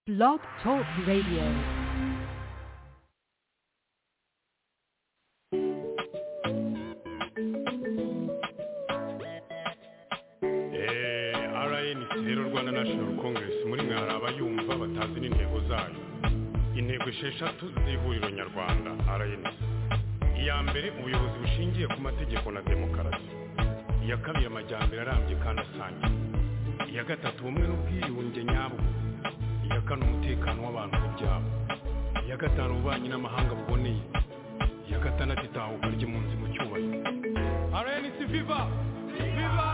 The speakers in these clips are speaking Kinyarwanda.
Blog Talk Radio. rnc rero rwanda national congress muri mwe hari abayumva batazi n'intego zayo intego esheshatu z'ihuriro nyarwanda rnc iya mbere ubuyobozi bushingiye ku mategeko na demokarasi iya kabiri amajyambere arambye kandi asangiye iya gatatu ubumwe n'ubwiyunge nyabwo iya kane umutekano w'abantu n'ibyabo iya gatanu ububanyi n'amahanga buboneye iya gatandatu itahuka ry'impunzi mu cyubahiro rnc viva viva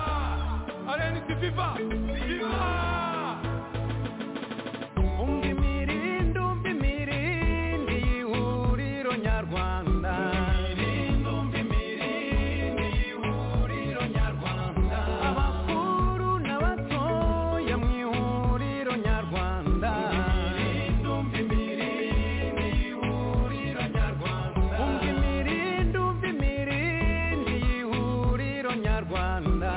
rnc viva viva Unga imirindi, umva imirindi y'ihuriro nyarwanda. Abakuru n'abatoya mu ihuriro nyarwanda. Unga imirindi, umva imirindi y'ihuriro nyarwanda.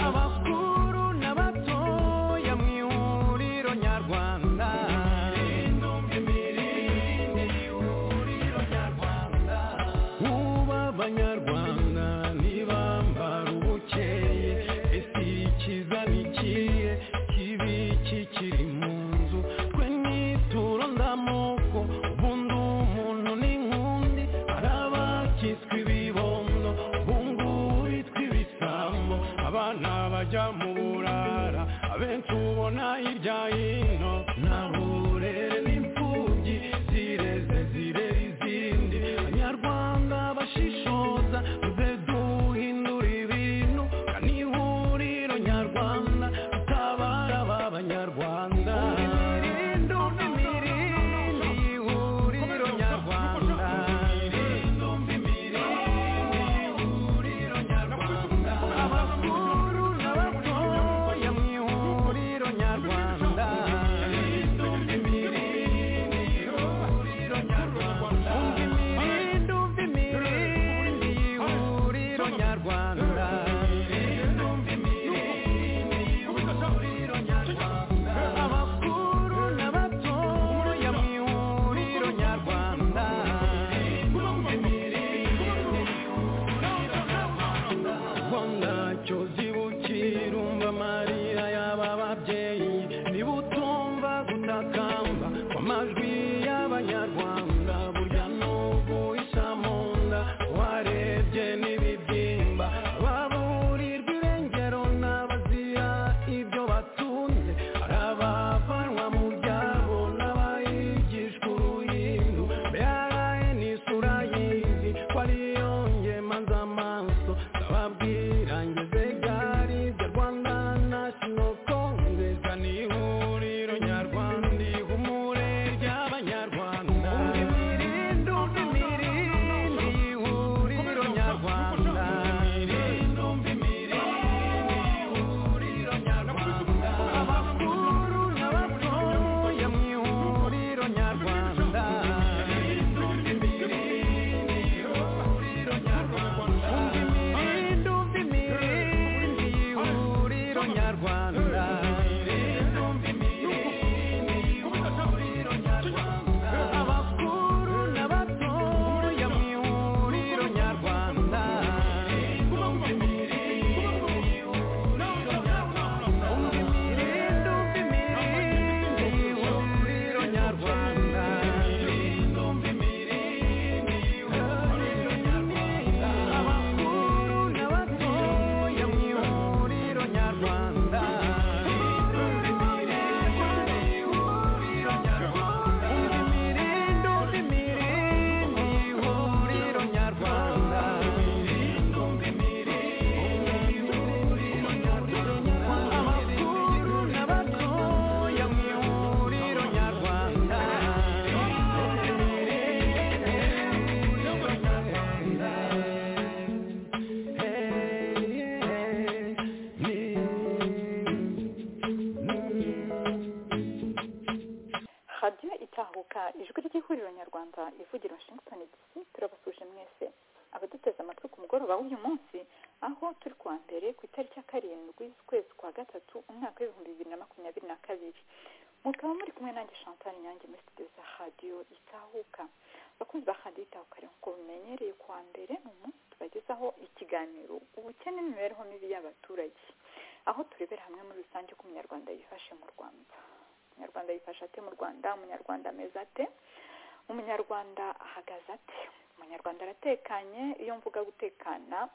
Abakuru n'abatoya mu ihuriro nyarwanda. Kuba abanyarwanda ntibambara ubukeye ese ikiza ni ikihe kibi kikiri mu nzu twe nituro ndamoko ubundi umuntu ni nk'undi hari abakitswe ibibondo bungubitwe ibisambo abana bajya mu burara abenshi ubona hirya hino nta burere n'imfubyi zireze zirere izindi abanyarwanda bashishoza tuze duhindura ibintu kandi ihuriro nyarwanda tutabara aba banyarwanda Irinde imirindi, ihuriro nyarwanda abakuru n'abatoya mu ihuriro nyarwanda umva imirindi umva imirindi y'ihuriro nyarwanda abakuru n'abatoya mu ihuriro nyarwanda ubwo ntacyo zibukira umva amarira y'aba babyeyi niba utumva gutakamba kw'amajwi y'abanyarwanda burya n'ubu isa mu nda warebye n'ibibyimba baburirwa irengero n'abazira ibyo batunze hari abavanwa mu byabo n'abayigishwa uruhindu mbere n'isura y'izi ko ariyo ngemaza amaso ndababwira ngeze gari bya rwanda national congress ni ihuriro nyarwanda ihumure ry'abanyarwanda imirindi umva imirindi ihuriro nyarwanda imirindi umva abakuru n'abatoya mu ihuriro nyarwanda umva imirindi umva imirindi y'ihuriro nyarwanda abakuru n'abatoya mu ihuriro nyarwanda imirindi umva imirindi y'ihuriro nyarwanda abakuru n'abatoya mu ihuriro nyarwanda imirindi umva imirindi y'ihuriro nyarwanda abakuru n'abatoya mu ihuriro nyarwanda radiyo itahuka ijwi ry'ihuriro nyarwanda ivugira washington dc turabasuje mwese abaduteze amatwi ku mugoroba w'uyu munsi aho turi kuwa mbere ku itariki ya karindwi z'ukwezi kwa gatatu umwaka w'ibihumbi bibiri na makumyabiri na kabiri mukaba muri kumwe nanjye chantal nyange muri studio za radiyo itahuka abakunzi ba radiyo itahuka rero nk'uko mumenyereye kuwa mbere ni umunsi tubagezaho ikiganiro ubukene n'imibereho mibi y'abaturage aho turebera hamwe muri rusange uko umunyarwanda yifashe mu rwanda umunyarwanda yifashe ate mu rwanda umunyarwanda ameze ate umunyarwanda ahagaze ate umunyarwanda aratekanye iyo mvuga gutekana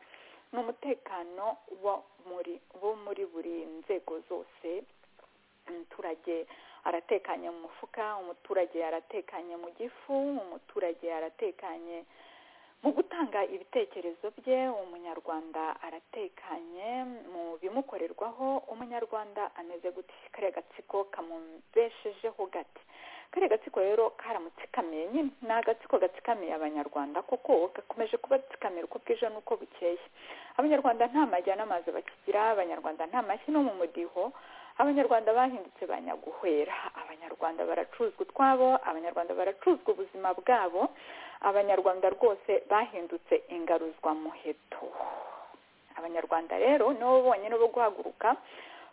ni umutekano wo muri wo muri buri nzego zose umuturage aratekanye mu mufuka umuturage aratekanye mu gifu umuturage aratekanye mu gutanga ibitekerezo bye umunyarwanda aratekanye mu bimukorerwaho umunyarwanda ameze gute kariya gatsiko kamubeshejeho gati kariya gatsiko rero karamutse kamiye nyine ni agatsiko gatsikamiye abanyarwanda koko gakomeje kubatsikamira uko bwije n'uko bukeye abanyarwanda nta majyana amazi bakigira abanyarwanda nta mashyi no mu mudiho abanyarwanda bahindutse ba nyaguhwera abanyarwanda baracuzwa utwabo abanyarwanda baracuzwa ubuzima bwabo abanyarwanda rwose bahindutse ingaruzwamuheto abanyarwanda rero nibo bonyine bo guhaguruka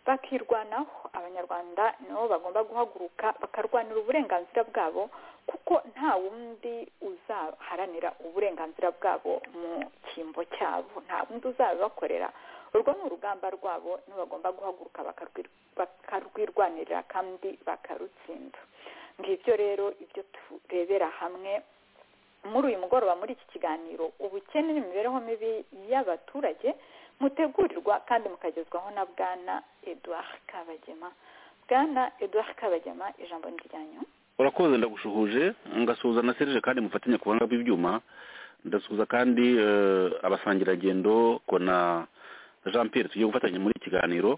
bakirwanaho abanyarwanda nibo bagomba guhaguruka bakarwanira uburenganzira bwabo kuko nta wundi uzaharanira uburenganzira bwabo mu cyimbo cyabo nta wundi uzabibakorera urwo ni urugamba rwabo bagomba guhaguruka bakarwirwanirira kandi bakarutsinda ngibyo rero ibyo turebera hamwe muri uyu mugoroba muri iki kiganiro ubukene n'imibereho mibi y'abaturage mutegurirwa kandi mukagezwaho na bwana eduard kabagema bwana eduard kabagema ijambo ni iryanyu urakoze ndagushuhuje ngasuhuza na serije kandi mufatanya ku buhanga bw'ibyuma ndasuhuza kandi eh, abasangiragendo kona jean pierre tugiye gufatanya muri iki kiganiro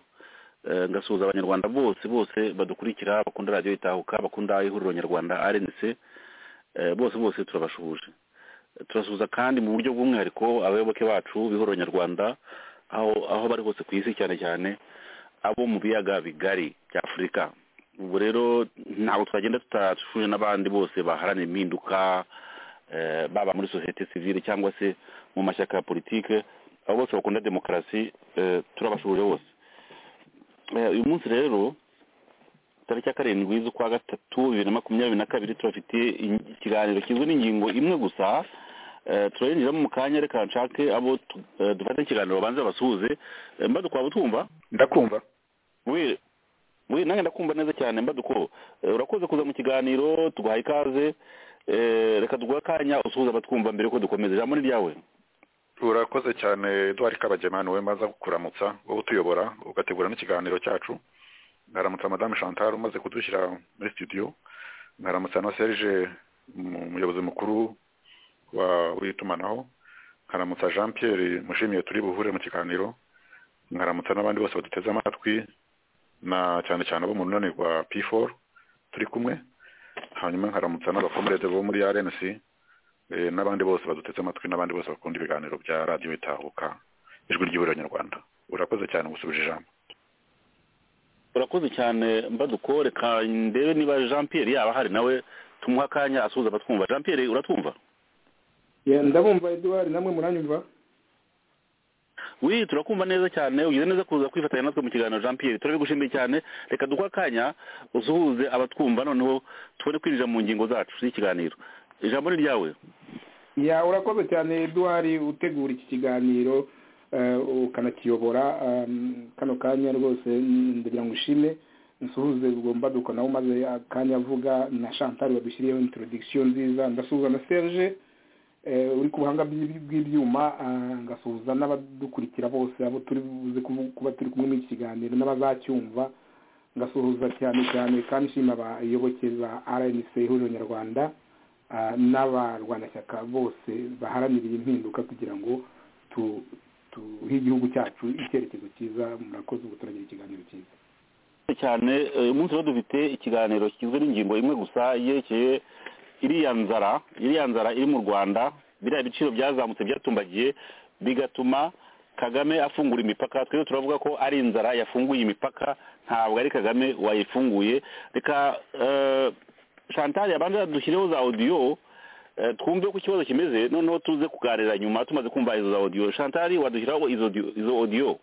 eh, ngasuhuza abanyarwanda bose bose badukurikira bakunda radiyo itahuka bakunda ihuriro nyarwanda rnc eh, bose bose turabashuhuje Eh, turasuhuza kandi mu buryo bw'umwihariko abayoboke bacu b'ihuriro nyarwanda aho aho bari hose ku isi cyane cyane abo mu biyaga bigari bya afurika ubu rero ntabwo twagenda tutashuje n'abandi bose baharanira impinduka eh, baba muri sosiyete sivile cyangwa se mu mashyaka ya politike abo bose bakunda demokarasi eh, turabashuhuje bose Eh, uyu munsi rero tariki ya karindwi z'ukwa gatatu bibiri na makumyabiri na kabiri turafitiye in- ikiganiro kigizwe n'ingingo imwe gusa Eh, turayinjiramo mu kanya reka nshake abo tu- eh, dufate ikiganiro babanze basuhuze Eh, mbadu kwaba utumva ndakumva we we nange ndakumva neza cyane mbaduko Eh, urakoze kuza mu kiganiro tuguhaye ikaze Eh, reka tuguhe akanya usuhuza abatwumva mbere ko dukomeza ijambo ni ryawe urakoze cyane eduard kabagema niwe maza kuramutsa wowe utuyobora ugategura n'ikiganiro cyacu nkaramutsa madame chantal umaze kudushyira muri studio nkaramutsa na serge mu- umuyobozi mukuru wa w'itumanaho nkaramutsa jean pierre mushimiye turi buhure mu kiganiro nkaramutsa n'abandi bose baduteze amatwi na cyane cyane abo mu runani rwa p4 turi kumwe hanyuma nkaramutsa n'abakomereze bo muri rnc eh, n'abandi bose baduteze amatwi n'abandi bose bakunda ibiganiro bya radiyo itahuka ijwi ry'ihuriro nyarwanda urakoze cyane gusubije ijambo urakoze cyane mbaduko reka ndebe niba jean pierre yaba ahari nawe tumuhe akanya asuhuza abatwumva jean pierre uratwumva Ya, ndabumva eduard namwe muranyumva wi turakumva neza cyane ugize neza kuza kwifatanya natwe mu kiganiro jean pierre turabigushimiye cyane reka duhe akanya usuhuze abatwumva noneho tubone kwinjira mu ngingo zacu z'ikiganiro ijambo ni ryawe ya urakoze cyane eduard utegura iki kiganiro eh, ukanakiyobora um, kano kanya rwose mm, ndagira ngo ushime nsuhuze ubwo mbaduko nawe umaze akanya avuga na chantal wadushyiriyeho introduction nziza ndasuhuza na serge eh, uri ku buhanga bw'i- bw'ibyuma ah, ngasuhuza n'abadukurikira bose abo turi buze kubu- kuba turi kumwe n'iki kiganiro n'abazacyumva ngasuhuza cyane cyane kandi nshima abayoboke ba rnc ihuriro nyarwanda ah, n'abarwanashyaka bose baharaniriye impinduka kugira ngo tu- tuhe igihugu cyacu icyerekezo cyiza murakoze ubu turagira ikiganiro cyiza cyane eh, uyu munsi rero dufite ikiganiro kigizwe n'ingingo imwe gusa yerekeye iriya nzara iriya nzara iri mu rwanda biriya biciro byazamutse byatumbagiye bigatuma kagame afungura imipaka twese turavuga ko ari inzara yafunguye imipaka ntabwo ari kagame wayifunguye reka eh, chantal yabanza dushyireho za odiyo Eh, twumve uko ikibazo kimeze noneho tuze kuganira nyuma tumaze kumva izo za odiyo chantal wadushyiraho izo audio- izo odiyo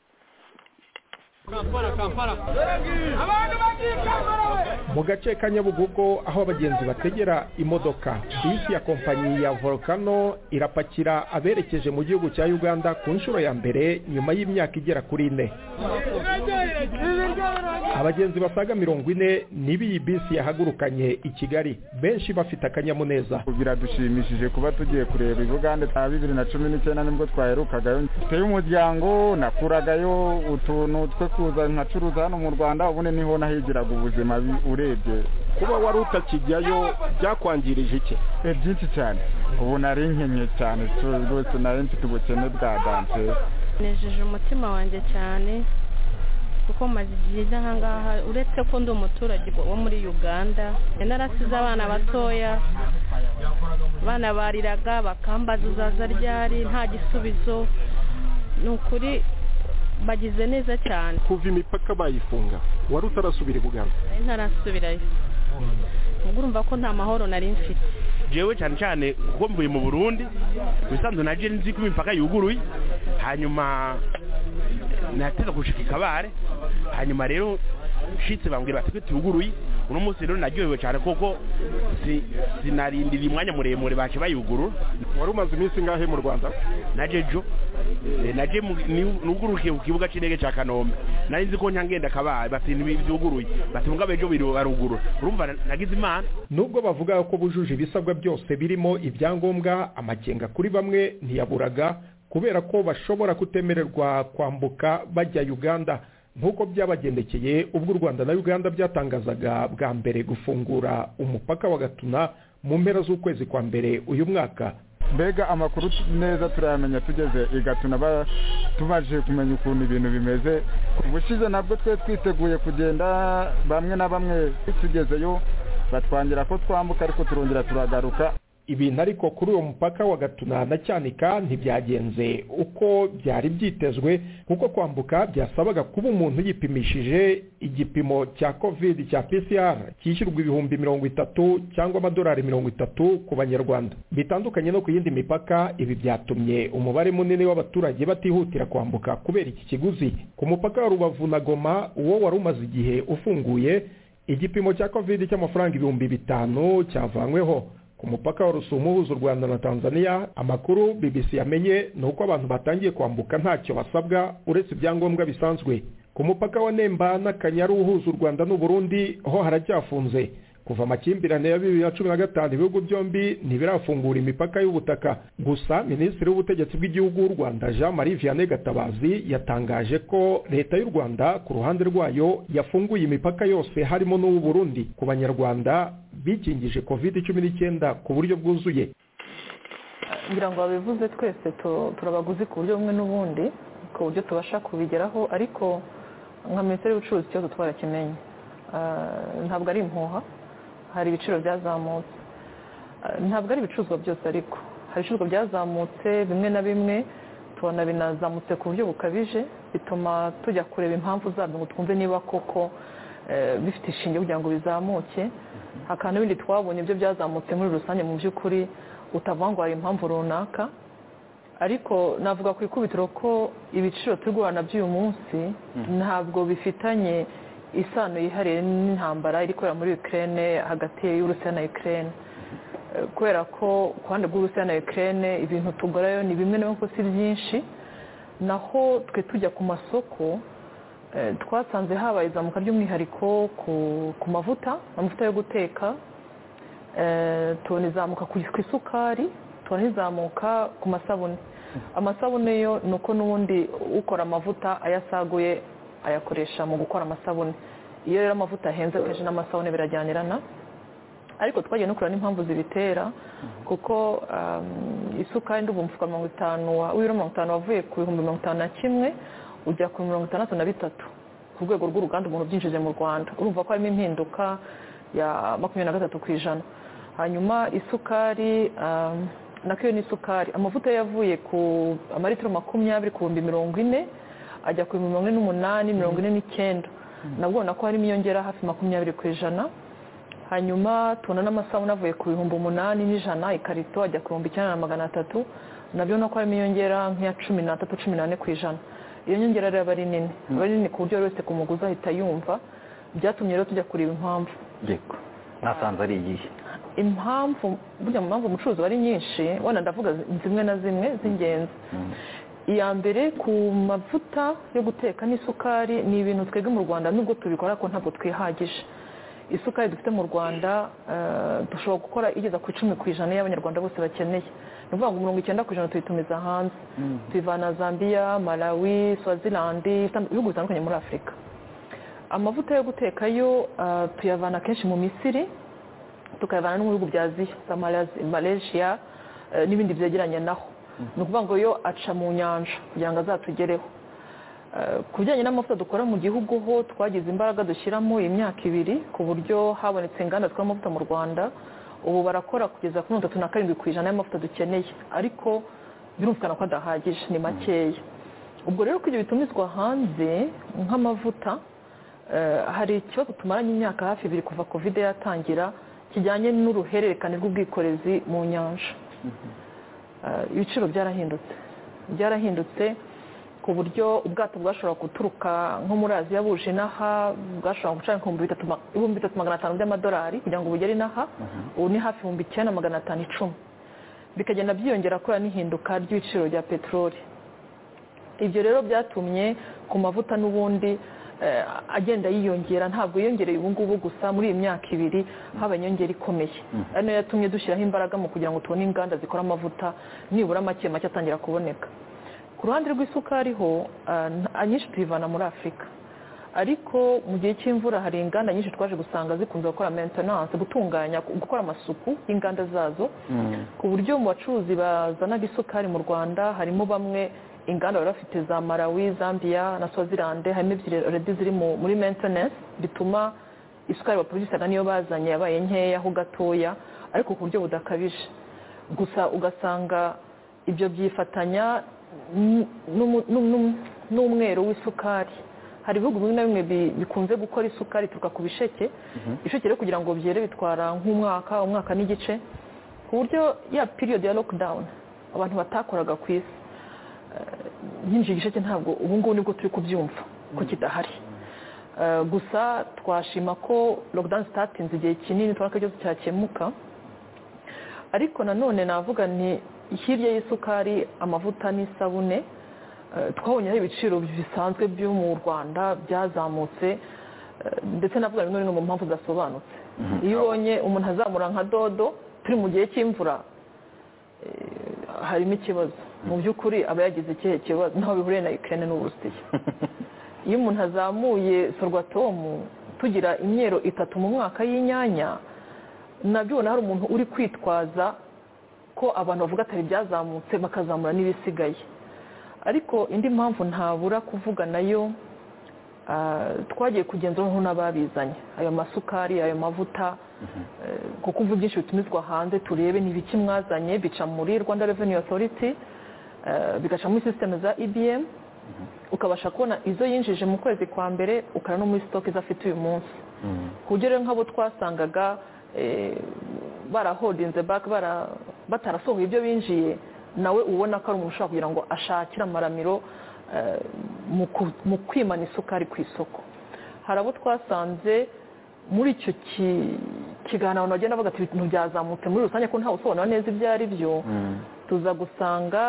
mu gace ka nyabugogo aho abagenzi bategera imodoka bisi ya kompanyi ya volcano irapakira aberekeje mu gihugu cya uganda ku nshuro ya mbere nyuma y'imyaka igera kuri ine abagenzi basaga mirongo ine nibo iyi bisi yahagurukanye i kigali benshi bafite akanyamuneza biradushimishije kuba tugiye kureba i bugande nka bibiri na cumi n'icyenda nibwo twaherukagayo tuteye umuryango nakuragayo utuntu twe kuza nkacuruza hano mu rwanda ubundi niho nahigiraga ubuzima urebye kuba wari utakijyayo byakwangirije iki Eh, byinshi cyane ubu nari nkenye cyane tu- rwose nari mfite ubukene bwa danse nejeje umutima wanjye cyane kuko maze igihe njya aha ngaha uretse ko ndi umuturage wo muri uganda narasize abana batoya abana bariraga bakambaza uzaza ryari nta gisubizo ni ukuri bagize neza cyane kuva imipaka bayifunga wari utarasubira i buganda nari ntarasubirayo ubwo urumva ko nta mahoro nari mfite jewe cyane cyane kuko mvuye mu burundi ubusanzwe naje nzi ko imipaka yuguruye hanyuma nateza gushika ikabare hanyuma rero nshitse bambwira bati ko tuguruye uno munsi rero naryohewe cyane kuko si- sinarindiriye umwanya muremure bace bayugurura wari umaze iminsi ngahe mu rwanda naje jo eh, naje mu- ni- nugurukiye ku kibuga c'indege ca kanombe nari nzi ko nyangenda kabaye bati ntibyuguruye bati mugabo ejo biri barugurura urumva na- nagize imana nubwo bavuga ko bujuje ibisabwa byose birimo ibyangombwa amakenga kuri bamwe ntiyaburaga kubera ko bashobora kutemererwa kwambuka bajya uganda nk'uko byabagendekeye ubwo u rwanda na uganda byatangazaga bwa mbere gufungura umupaka wa gatuna mu mpera z'ukwezi kwa mbere uyu mwaka mbega amakuru tu- neza turayamenya tugeze i gatuna ba- tumaze kumenya ukuntu ibintu bimeze ubushize nabwo twe twiteguye kugenda bamwe na bamwe tugezeyo batwangira ko twambuka ariko turongera turagaruka ibintu ariko kuri uwo mupaka wa gatuna na cyanika ntibyagenze uko byari byitezwe kuko kwambuka byasabaga kuba umuntu yipimishije igipimo cya covid cya pcr cyishyurwa ibihumbi mirongo itatu cyangwa amadolari mirongo itatu ku banyarwanda bitandukanye no ku yindi mipaka ibi byatumye umubare munini w'abaturage batihutira kwambuka kubera iki kiguzi ku mupaka wa rubavu na goma uwo wari umaze igihe ufunguye igipimo cya covid cy'amafaranga ibihumbi bitanu cyavanyweho ku mupaka wa rusumo uhuza u rwanda na tanzania amakuru bbc yamenye ni uko abantu batangiye kwambuka ntacyo basabwa uretse ibyangombwa bisanzwe ku mupaka wa nemba n'akanyaru uhuza u rwanda n'uburundi ho haracyafunze kuva amakimbirane ya bibiri na cumi na gatanu ibihugu byombi ntibirafungura imipaka y'ubutaka gusa minisitiri w'ubutegetsi bw'igihugu w'u rwanda jean marie vianney gatabazi yatangaje ko leta y'u rwanda ku ruhande rwayo yafunguye imipaka yose harimo n'uw'u burundi ku banyarwanda bikingije covid cumi n'icyenda ku buryo bwuzuye ngira ngo babivuze twese tu- turabaguzi ku buryo bumwe n'ubundi ku buryo tubasha kubigeraho ariko nka minisiteri y'ubucuruzi ikibazo twarakimenye Ah, ntabwo ari impuha hari ibiciro byazamutse Ah, ntabwo ari ibicuruzwa byose ariko hari ibicuruzwa byazamutse bimwe na bimwe tubona binazamutse ku buryo bukabije bituma tujya kureba impamvu zabyo ngo twumve niba koko eh, bifite ishinge kugira ngo bizamuke hakaba n'ibindi twabonye byo byazamutse muri rusange mu by'ukuri utavuga ngo hari impamvu runaka ariko navuga ku ikubitiro ko ibiciro turi guhana by'uyu munsi ntabwo bifitanye isano yihariye n'intambara iri kubera muri Ukraine hagati y'Uburusiya na Ukraine Eh, kubera ko ku ruhande rw'Uburusiya na Ukraine ibintu tugurayo ni bimwe na bimwe si byinshi naho twe tujya ku masoko Eh, twasanze habaye izamuka ry'umwihariko ku- ku mavuta amavuta yo guteka Eh, tubona izamuka ku ku isukari tubona izamuka ku masabune amasabune yo ni uko n'ubundi ukora amavuta ayasaguye ayakoresha mu gukora amasabune iyo rero amavuta ahenze akenshi n'amasabune birajyanirana ariko twagiye no kureba n'impamvu zibitera kuko um, isukari ndumva umufuka mirongo itanu wa- w'ibiro mirongo itanu wavuye ku bihumbi mirongo itanu na kimwe ujya ku mirongo itandatu na bitatu ku rwego rw'uruganda umuntu ubyinjije mu rwanda urumva ko harimo impinduka ya makumyabiri na gatatu ku ijana hanyuma isukari um, nako iyo ni isukari amavuta yo yavuye ku amaritiro makumyabiri ku bihumbi mirongo ine ajya ku bihumbi mirongo ine n'umunani mirongo ine n'icyenda nabwo ubona ko harimo iyongera hafi makumyabiri ku ijana hanyuma tubona n'amasabune avuye ku bihumbi umunani n'ijana ikarito ajya ku bihumbi icyenda na magana atatu nabyo ubona ko harimo iyongera nk'iya cumi n'atatu cumi n'ane ku ijana iyo nyongera rero aba ari nini aba ari nini ku buryo buri wese ku muguzi ahita yumva byatumye rero tujya kureba impamvu yego nasanze ari iyihe impamvu burya mu mpamvu umucuruzi aba ari nyinshi wenda ndavuga zimwe na zimwe z'ingenzi iya mbere ku mavuta yo guteka n'isukari ni ibintu twebwe mu rwanda nubwo tubikora ariko ntabwo twihagije isukari dufite mu rwanda dushobora gukora igeza ku icumi ku ijana y'abanyarwanda bose bakeneye ni ukuvuga ngo mirongo icyenda ku ijana tuyitumiza hanze tuyivana zambia malawi swazilandi ibihugu bitandukanye muri afurika amavuta yo guteka yo tuyavana kenshi mu misiri tukayavana no mu bihugu bya aziya za malaysia n'ibindi byegeranye naho ni ukuvuga ngo yo aca mu nyanja kugira ngo azatugereho ku bijyanye n'amavuta dukora mu gihugu ho twagize imbaraga dushyiramo imyaka ibiri ku buryo habonetse inganda zikora amavuta mu rwanda ubu barakora kugeza kuri mirongo itatu na karindwi ku ijana y'amavuta dukeneye ariko birumvikana ko adahagije ni makeya ubwo rero ko ibyo bitumizwa hanze nk'amavuta hari ikibazo tumaranye imyaka hafi ibiri kuva kovide yatangira kijyanye n'uruhererekane rw'ubwikorezi mu nyanja ibiciro byarahindutse byarahindutse ku buryo ubwato bwashobora guturuka nko muri aziya buje inaha bwashobora guca ibihumbi bitatu magana atanu by'amadolari kugira ngo bugere inaha ubu ni hafi ibihumbi icyenda magana atanu icumi bikagenda byiyongera kubera n'ihinduka ry'ibiciro rya peteroli ibyo rero byatumye ku mavuta n'ubundi agenda yiyongera ntabwo yiyongereye ubu ngubu gusa muri iyi myaka ibiri haba inyongera ikomeye ari nayo yatumye dushyiraho imbaraga mu kugira ngo tubone inganda zikora amavuta nibura make make atangira kuboneka ku ruhande rw'isukari ho nyinshi tuyivana muri afurika ariko mu gihe cy'imvura hari inganda nyinshi twaje gusanga zikunze gukora mentenanse gutunganya gukora amasuku y'inganda zazo ku buryo mu bacuruzi bazanaga isukari mu rwanda harimo bamwe inganda bari bafite za malawi zambia na swazilande harimo ebyiri already ziri muri maintenance bituma isukari baproduceraga niyo bazanye yabaye nkeyaho gatoya ariko ku buryo budakabije gusa ugasanga ibyo byifatanya n'umwero w'isukari hari ibihugu bimwe na bimwe bikunze gukora isukari ituruka ku bisheke isheke rero kugira ngo byere bitwara nk'umwaka umwaka n'igice ku buryo ya period ya lockdown abantu batakoraga ku isi nyinshi igisheke ntabwo ubu ngubu nibwo turi kubyumva ko kidahari gusa twashima ko lockdown zitatinze igihe kinini tubona ko ikibazo cyakemuka ariko nanone navuga ni hirya y'isukari amavuta n'isabune twabonyeho ibiciro bisanzwe byo mu rwanda byazamutse ndetse navuga ngo ni mu mpamvu zidasobanutse iyo ubonye umuntu azamura nka dodo turi mu gihe cy'imvura harimo ikibazo mu by'ukuri aba yagize ikihe kibazo ntaho bihuriye na ikirere n'uburusiya iyo umuntu azamuye sorwatomu tugira imyero itatu mu mwaka y'inyanya nabyo hari umuntu uri kwitwaza ko abantu bavuga atari ibyazamutse bakazamura n'ibisigaye ariko indi mpamvu ntabura kuvuga nayo twagiye kugenzura aho n'ababizanye ayo masukari ayo mavuta kuko ubu byinshi bitumizwa hanze turebe ni ibiki mwazanye bica muri rwanda Revenue Authority bigaca muri sisiteme za ibm ukabasha kubona izo yinjije mu kwezi kwa mbere ukara no muri sitoke izafite uyu munsi ku buryo rero nk'abo twasangaga barahodinze bake batarasohoye ibyo binjiye nawe ubona ko ari umuntu ushobora kugira ngo ashakire amaramiro mu kwimana isukari ku isoko hari abo twasanze muri icyo kiganiro abantu bagenda bavuga ati ibintu byazamutse muri rusange ko ntawe usobanura neza ibyo ari byo tuza gusanga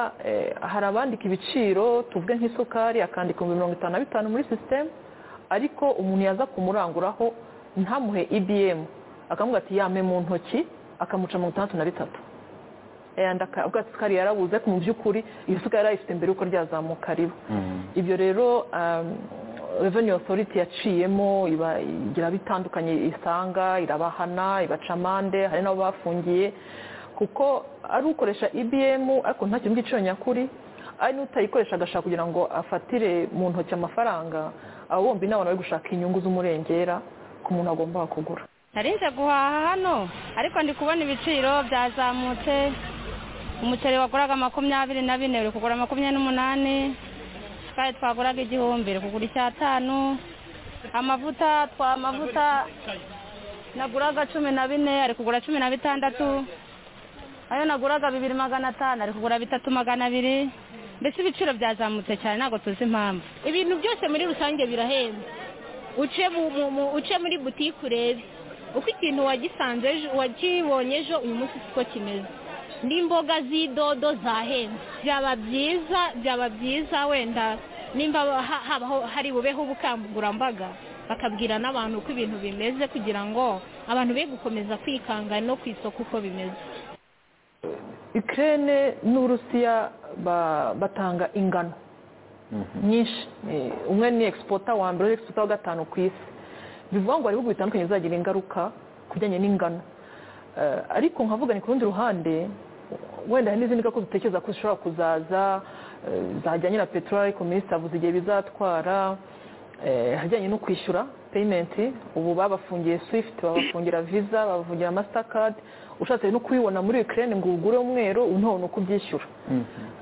hari abandika ibiciro tuvuge nk'isukari akandika ibihumbi mirongo itanu na bitanu muri sisiteme ariko umuntu yaza kumuranguraho ntamuhe ibm akamubwira ati yame mu ntoki akamuca mirongo itandatu na bitatu ubwo isukari yarabuze ariko mu by'ukuri iyo sukari yarayifite mbere yuko ryazamuka riba ibyo rero reveni otoriti yaciyemo igira bitandukanye isanga irabahana ibaca amande hari n'abo bafungiye kuko ari ukoresha ibiyemu ariko nta kintu cy'igiciro nyakuri ari n'utayikoresha agashaka kugira ngo afatire mu ntoki amafaranga abo bombi ni abantu bari gushaka inyungu z'umurengera ku muntu agomba kugura nari nje guhaha hano ariko ndi kubona ibiciro byazamutse umuceri waguraga makumyabiri na bine uri kugura makumyabiri n'umunani kandi twaguraga igihumbi uri kugura icyatanu amavuta twa amavuta naguraga cumi na bine ari kugura cumi na bitandatu ayo naguraga bibiri magana atanu ari kugura bitatu magana abiri mbese ibiciro byazamutse cyane ntabwo tuzi impamvu ibintu byose muri rusange birahenze uce mu- mu- mu- uce muri butike urebe uko ikintu wagisanze ejo wakibonye ejo uyu munsi siko kimeze n'imboga z'idodo zahenze byaba byiza byaba byiza wenda nimba ha- habaho hari bubeho ubukangurambaga bakabwira n'abantu uko ibintu bimeze kugira ngo abantu be gukomeza kwikanga no ku isoko uko bimeze ikirere n'uburusiya ba- batanga ingano nyinshi Eh, umwe ni egisipota wa mbere egisipota wa gatanu ku isi bivuga ngo hari ibihugu bitandukanye bizagira ingaruka ku bijyanye n'ingano Eh, ariko nkavuga ni ku rundi ruhande wenda hari n'izindi ngaruka dutekereza ko zishobora kuzaza eh, zajyanye na peteroli ariko minisitiri avuze igihe bizatwara Eh, ahajyanye no kwishyura peyimenti ubu babafungiye swifuti babafungira viza babafungira masitakadi ushatse no kuyibona muri ukirere ngo ugure umweru ubu ntabona uko ubyishyura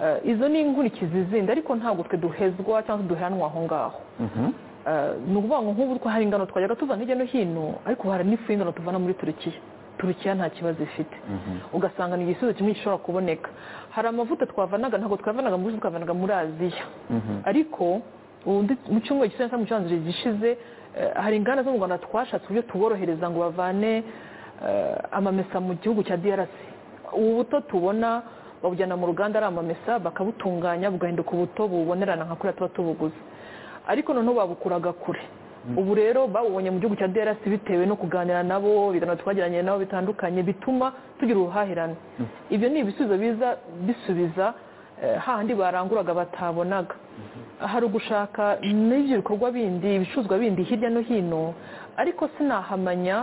Eh, izo ni inkurikizi zindi ariko ntabwo twe duhezwa cyangwa se duheranwa aho ngaho Eh, ni ukuvuga ngo nk'ubu two hari ingano twajyaga tuzana hirya no hino ariko hari n'ifu y'ingano tuvana muri turukiya turukiya nta kibazo ifite ugasanga ni igisubizo kimwe gishobora kuboneka hari amavuta twavanaga ntabwo twavanaga muri twavanaga muri aziya ariko ubu ndi- mu cyumweru gisa cyangwa mu cyumweru gishize eh, hari inganda zo mu rwanda twashatse uburyo tuborohereza ngo bavane eh, amamesa mu gihugu cya drc ubu buto tubona babujyana mu ruganda ari amamesa bakabutunganya bugahinduka ubuto bubonerana nka kuriya tuba tubuguze ariko noneho babukuraga kure ubu rero babubonye mu gihugu cya drc bitewe no kuganira nabo ibiganiro twagiranye nabo bitandukanye bituma tugira ubuhahirane ibyo ni ibisubizo biza bisubiza eh, hahandi baranguraga batabonaga hari ugushaka n'ibyo bikorwa bindi ibicuruzwa bindi hirya no hino ariko sinahamanya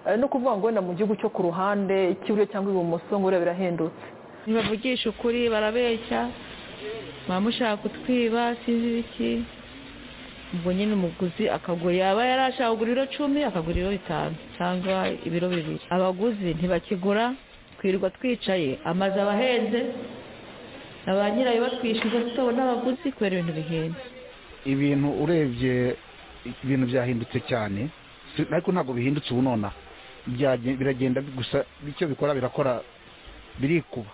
eh, no kuvuga ngo wenda mu gihugu cyo ku ruhande icy'iburyo cyangwa ibumoso ngo buriya birahendutse ntibavugisha ukuri barabeshya baba mushaka kutwiba sinzi ibiki ubwo nyine umuguzi akagura yaba yarashaka kugura ibiro cumi akagura ibiro bitanu cyangwa ibiro bibiri abaguzi ntibakigura twirirwa twicaye amazu aba ahenze na ba nyirayo batwishyuza tutabona abaguzi kubera ibintu bihenze ibintu urebye ibintu byahindutse cyane si- ariko ntabwo bihindutse ubu nonaha Byage- biragenda bi- gusa icyo bikora birakora birikuba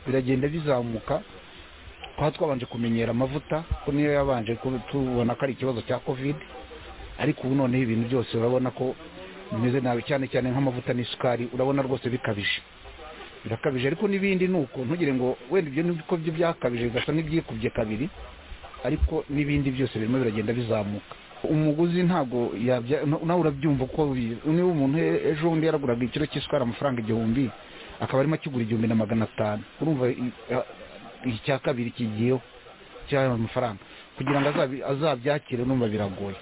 biragenda bizamuka twaba twabanje kumenyera amavuta ko niyo yabanje kuba- tubona ko ari ikibazo cya covid ariko ubu noneho ibintu byose urabona ko bimeze nabi cyane cyane nk'amavuta n'isukari urabona rwose bikabije birakabije ariko n'ibindi ni uko ntugire ngo wenda ibyo ni ko byo byakabije bigasa n'ibyikubye kabiri ariko n'ibindi byose birimo biragenda bizamuka umuguzi ntabwo yabya na- nawe urabyumva uko bi- niba umuntu e- ejo bundi yaraguraga ikiro cy'isukari amafaranga igihumbi akaba arimo akigura igihumbi na magana atanu urumva i- a- icya kabiri kigiyeho cy'ayo mafaranga kugira ngo azabi- azabyakire numva biragoye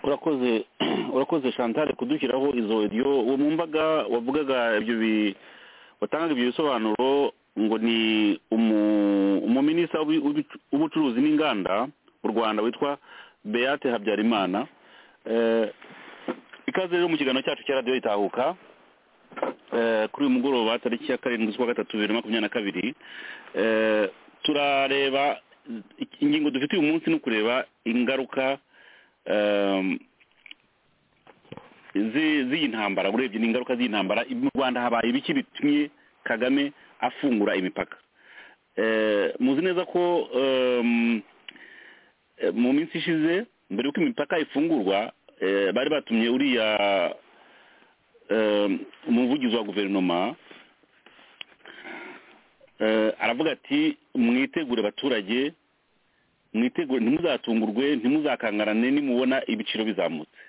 urakoze urakoze chantal kudushyiraho izo radiyo uwo mu mbaga wavugaga ibyo bi watangaga ibyo bisobanuro ngo ni umu- umuminisita w'ubu- w'ubu- w'ubucuruzi n'inganda mu rwanda witwa beate habyarimana Eh, ikaze rero mu kiganiro cyacu cya radiyo itahuka Eh, kuri uyu mugoroba tariki ya karindwi z'ukwa gatatu bibiri na makumyabiri na kabiri Eh, turareba ingingo dufite uyu munsi ni ukureba ingaruka um, zi- z'iyi ntambara urebye n'ingaruka z'iyi ntambara mu rwanda habaye ibiki bitumye kagame afungura imipaka Eh, muzi neza ko um, eh, mu minsi ishize mbere y'uko imipaka ifungurwa eh, bari batumye uriya um, umuvugizi wa guverinoma eh, aravuga ati mwitegure abaturage mwitegure ntimuzatungurwe ntimuzakangarane nimubona ibiciro bizamutse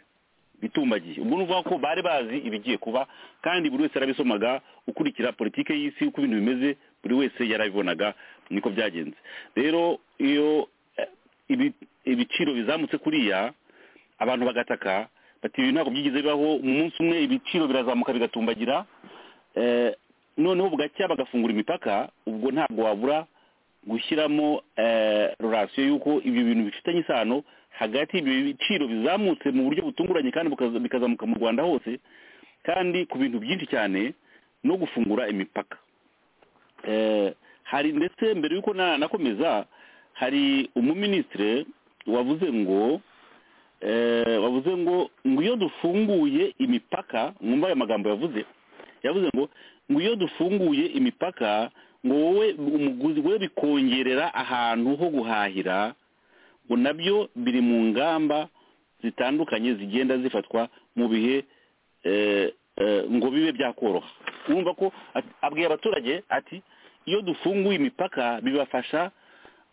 bitumbagiye ubwo ni ukuvuga ko bari bazi ibigiye kuba kandi buri wese yarabisomaga ukurikira politiki y'isi uko ibintu bimeze buri wese yarabibonaga niko byagenze rero iyo eh, ibi- ibiciro bizamutse kuriya abantu bagataka bati ibi ntabwo byigeze bibaho mu munsi umwe ibiciro birazamuka bigatumbagira eh, noneho bugacya bagafungura imipaka ubwo ntabwo wabura gushyiramo eh, rorasiyo y'uko ibyo bintu bifitanye isano hagati y'ibyo biciro bizamutse mu buryo butunguranye kandi bukaza- bikazamuka mu rwanda hose kandi ku bintu byinshi cyane no gufungura imipaka Eh, hari ndetse mbere y'uko na- nakomeza hari umuminisitire wavuze ngo eh, wavuze ngo ngo iyo dufunguye imipaka mwumva aya magambo yavuze yavuze ngo ngo iyo dufunguye imipaka ngo wowe umuguzi we bikongerera ahantu ho guhahira ngo nabyo biri mu ngamba zitandukanye zigenda zifatwa mu bihe eh, eh, ngo bibe byakoroha urumva ko at- abwiye abaturage ati iyo dufunguye imipaka bibafasha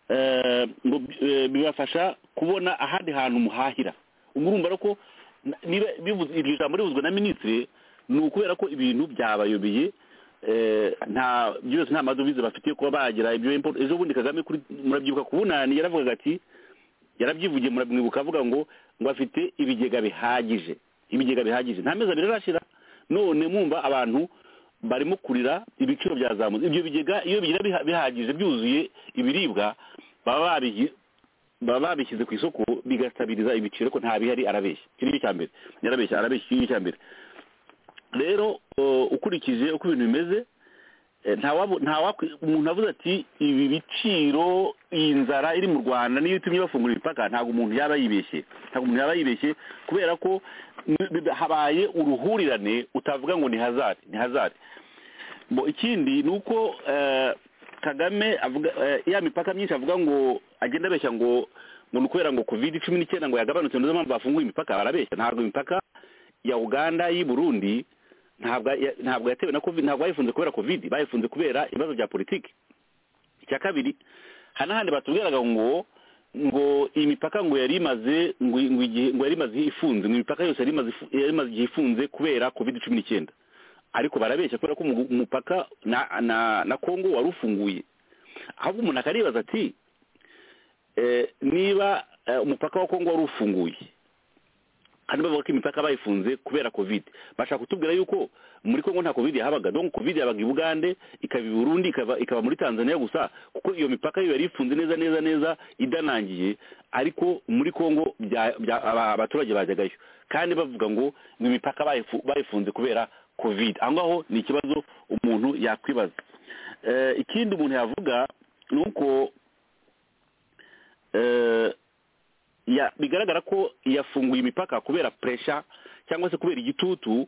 eh, ngo eh, bibafasha kubona ahandi hantu muhahira ubwo urumva rero ko na- niba bivuze- iryo jambo rivuzwe na minisitiri ni ukubera ko ibintu byabayobeye eh, nta byose nta madovize bafitiye kuba bagira ibyo import ejo bundi kagame kuri murabyibuka ku bunani yaravugaga ati yarabyivugiye muramwibuka avuga ngo ngo afite ibigega bihagije ibigega bihagije nta mezi abiri arashira none mwumva abantu barimo kurira ibiciro byazamutse ibyo bigega iyo bigira biha- bihagije byuzuye ibiribwa baba babihi- baba babishyize ku isoko bigasabiriza ibiciro ko nta bihari arabeshya icyo ni cyo cya mbere yarabeshya arabeshya icyo ni cyo cya mbere rero uh, ukurikije uko ibintu bimeze eh, nta wabo- nta wakwi- umuntu avuze ati ibi biciro iyi nzara iri mu rwanda niyo itumye bafungura imipaka ntabwo umuntu yaba yibeshye ntabwo umuntu yaba yibeshye kubera ko n- bi- habaye uruhurirane utavuga ngo ni hazard ni hazard bo ikindi ni uko eh, kagame avuga eh, ya mipaka myinshi avuga ngo agenda abeshya ngo ngo ni ukubera ngo covid cumi n'icyenda ngo yagabanutse nizo mpamvu bafunguye imipaka barabeshya ntabwo imipaka ya uganda y'i burundi ntabwo ntabwo yatewe na covid ntabwo bayifunze kubera covid bayifunze kubera ibibazo bya politiki icya kabiri hari n'ahandi batubwiraga ngo ngo iyi mipaka ngo yari imaze ngo ngo igihe ngo yari imaze ifunze ngo imipaka yose yari imaze ifu- yari imaze igihe ifunze kubera covid cumi n'icyenda ariko barabeshya kubera ko umu- umupaka na na na kongo wari ufunguye ahubwo umuntu akaribaza ati eh, niba eh, umupaka wa kongo wari ufunguye kandi bavuga ko imipaka bayifunze kubera covid bashaka kutubwira yuko muri kongo nta covid yahabaga donc covid yabaga i bugande ikaba i burundi ikaba ikaba muri tanzania gusa kuko iyo mipaka yo yari ifunze neza neza neza idanangiye ariko muri kongo bya- bya- aba- abaturage bajyagayo kandi bavuga ngo ni imipaka bayifu- bayifunze kubera covid aho ngaho ni ikibazo umuntu yakwibaza Eh, ikindi umuntu yavuga ni uko eh, ya bigaragara ko yafunguye imipaka kubera puresha cyangwa se kubera igitutu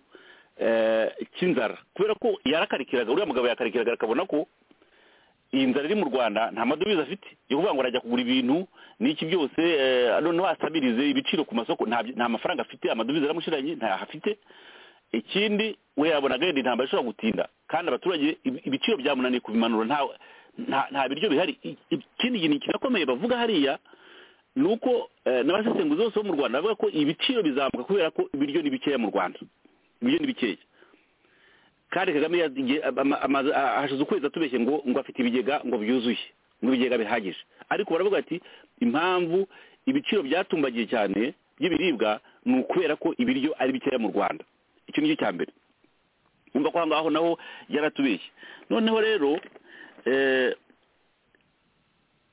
eh, cy'inzara kubera ko yarakarikiraga uriya mugabo yakarikiraga akabona ko iyi nzara iri mu rwanda nta madovize afite yo kuvuga ngo arajya kugura ibintu n'iki byose eh, noneho asabirize ibiciro ku masoko nta byi- nta mafaranga afite amadovize aramushiranye ntayo afite ikindi we yabonaga yenda intambara ishobora gutinda kandi abaturage ibi- ibiciro byamunaniye kubimanura nta- nta- nta biryo bihari I- ikindi kintu kirakomeye bavuga hariya ni uko eh, n'abasesenguzi bose bo mu rwanda bavuga ko ibiciro bizamuka kubera ko ibiryo ni bikeya mu rwanda ibiryo ni bikeya kandi kagame yagiye- ama- amaze- a- hashize ukwezi atubeshye ngo ngo afite ibigega ngo byuzuye ngo ibigega bihagije ariko baravuga ati impamvu ibiciro byatumbagiye cyane by'ibiribwa ni ukubera ko ibiryo ari bikeya mu rwanda icyo ni cyo cya mbere wumva ko aho ngaho naho yaratubeshye noneho rero eh,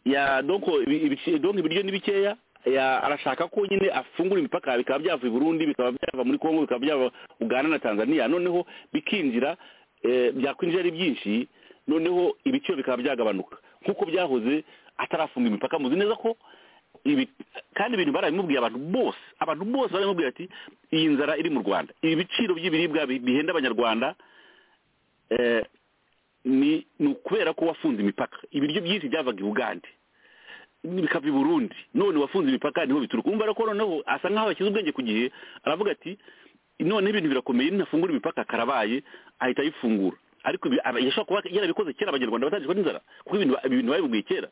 ya donko ibi- ibici- donko ibiryo ni bikeya ya arashaka ko nyine afungura imipaka bikaba byava i burundi bikaba byava muri kongo bikaba byava uganda na tanzania noneho bikinjira eh, byakwinjira ari byinshi noneho ibiciro bikaba byagabanuka nk'uko byahoze atarafunga imipaka muzi neza ko ibi kandi ibintu barabimubwiye abantu bose abantu bose barabimubwira ati iyi nzara iri mu rwanda ibiciro by'ibiribwa bi- bihenda abanyarwanda eh, ni ni ukubera ko wafunze imipaka ibiryo byinshi byavaga i bugande bikava i burundi none wafunze imipaka niho bituruka umva rero ko noneho asa nkaho yashyize ubwenge ku gihe aravuga ati noneho ibintu birakomeye ntafungura imipaka karabaye ahita ayifungura ariko ibi- aba- yashobora kuba yarabikoze kera abanyarwanda batangijwe n'inzara kuko ibintu ba- ibintu babibwiye kera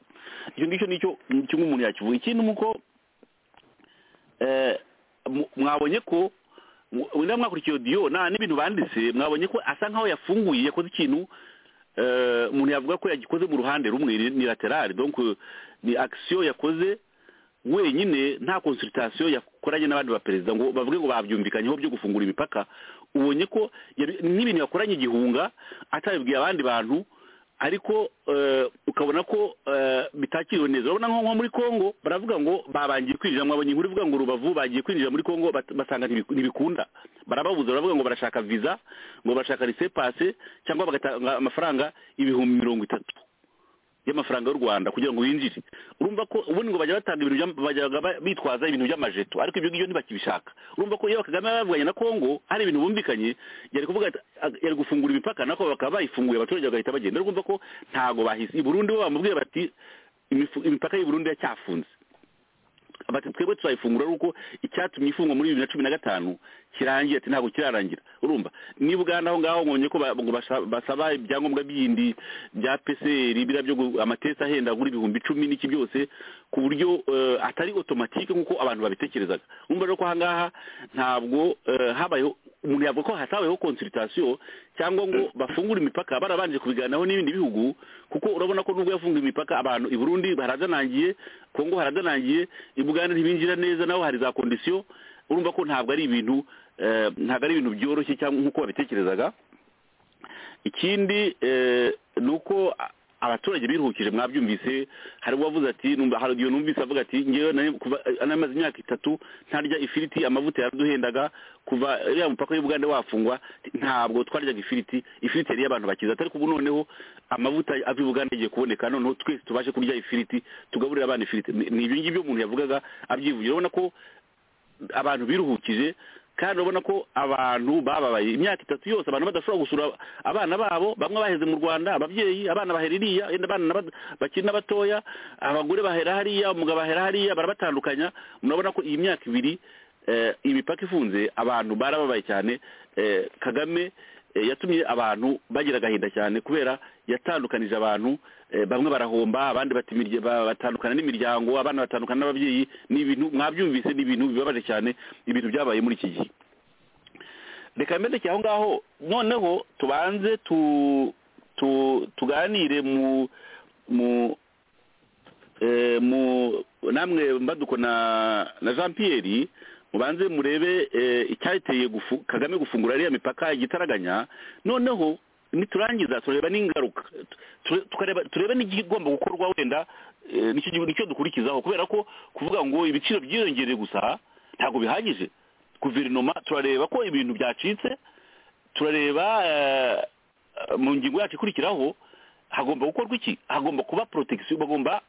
icyo ngicyo nicyo kimwe umuntu yakivuga ikindi ni uko eh, mu- mwabonye ko wenda mwakurikiye odiyo na n'ibintu banditse mwabonye ko asa nkaho yafunguye yakoze ikintu eh, umuntu yavuga ko yagikoze mu ruhande rumwe ni ni lateral donc eh, ni action yakoze wenyine nta consultation yakoranye n'abandi baperezida ngo bavuge ngo babyumvikanyeho byo gufungura imipaka ubonye ko yabi- n'ibintu yakoranye igihunga atabibwiye abandi bantu ariko eh, ukabona ko eh, bitakiriwe neza urabona nko nko muri kongo baravuga ngo babangiye kwinjira mwabonye inkuru ivuga ngo rubavu bagiye kwinjira muri kongo bat- basanga ntibiku- ntibikunda barababuza baravuga ngo barashaka visa ngo barashaka rise pase cyangwa bagatanga amafaranga ibihumbi mirongo itatu y'amafaranga y'u rwanda kugira ngo winjire urumva ko ubundi ngo bajya batanga ibintu by'am- bajyaga ba- bitwaza ibintu by'amajeto ariko ibyo ngibyo ntibakibishaka urumva ko iyo kagame yabavuganye na kongo hari ibintu bumvikanye yari kuvuga ati- ag- yari gufungura imipaka nako bakaba bayifunguye abaturage bagahita bagenda urumva ko ntago bahise i burundi bo bamubwira bati "Imifu- imipaka y'i burundi yacyafunze bati twebwe turayifungura ari uko icyatumye ifungwa muri bibiri na cumi na gatanu kirangiye ati ntabwo kirarangira urumva niba ugana aho ngaho ngomye ko ba- ngo basha- basaba ibyangombwa bindi bya pcr biriya byo gu- amatesi ahenda kuri ibihumbi icumi n'iki byose ku buryo eh, atari otomatike nk'uko abantu babitekerezaga urumva rero ko aha ngaha ntabwo eh, habayeho umuntu yavuga ko hatabayeho konsultation cyangwa ngo bafungure imipaka barabanje kubiganiraho n'ibindi bihugu kuko urabona ko nubwo yafunguye imipaka abantu i burundi haradanangiye kongo haradanangiye i bugande ntibinjira neza naho hari za kondisiyo urumva ko ntabwo ari ibintu eh, ntabwo ari ibintu byoroshye cyangwa nk'uko babitekerezaga ikindi eh, ni uko a- abaturage biruhukije mwabyumvise hari uwavuze ati numva hari igihe numvise avuga ati ngewe nari kuva namaze imyaka itatu ntarya ifiriti amavuta yaraduhendaga kuva iriya mupaka y'ubugande wafungwa ntabwo twaryaga ifiriti ifiriti yari iy'abantu bakize atari kubu noneho amavuta ava i bugande agiye kuboneka noneho twese tubashe kurya ifiriti tugaburira abana ifiriti Ni- ni ibyo ngibyo umuntu yavugaga abyivugira urabona ko abantu biruhukije kandi urabona ko abantu bababaye imyaka itatu yose abantu badashobora gusura abana babo bamwe baheze mu rwanda ababyeyi abana bahera iriya yenda abana n'aba- bakiri n'abatoya abagore bahera hariya umugabo bahera hariya barabatandukanya murabona ko iyi myaka ibiri eh, imipaka ifunze abantu barababaye cyane eh, kagame eh, yatumye abantu bagira agahinda cyane kubera yatandukanije abantu eh, bamwe barahomba abandi batimirye ba- batandukana n'imiryango abana batandukana n'ababyeyi ni ibintu mwabyumvise ni ibintu bibabaje cyane ibintu byabaye muri iki gihe reka mbendekeye aho ngaho noneho tubanze tu tu tuganire mu mu eh, mu namwe mbaduko na na jean pierre mubanze murebe eh, icyateye gufu- kagame gufungura ariya mipaka igitaraganya noneho niturangiza tureba n'ingaruka tu- tukareba turebe n'igigomba gukorwa wenda eh, nicyo gihu- nicyo dukurikizaho kubera ko kuvuga ngo ibiciro byiyongereye gusa ntabwo bihagije guverinoma turareba ko ibintu byacitse turareba eh, mu ngingo yacu ikurikiraho hagomba gukorwa iki hagomba kuba protection bagomba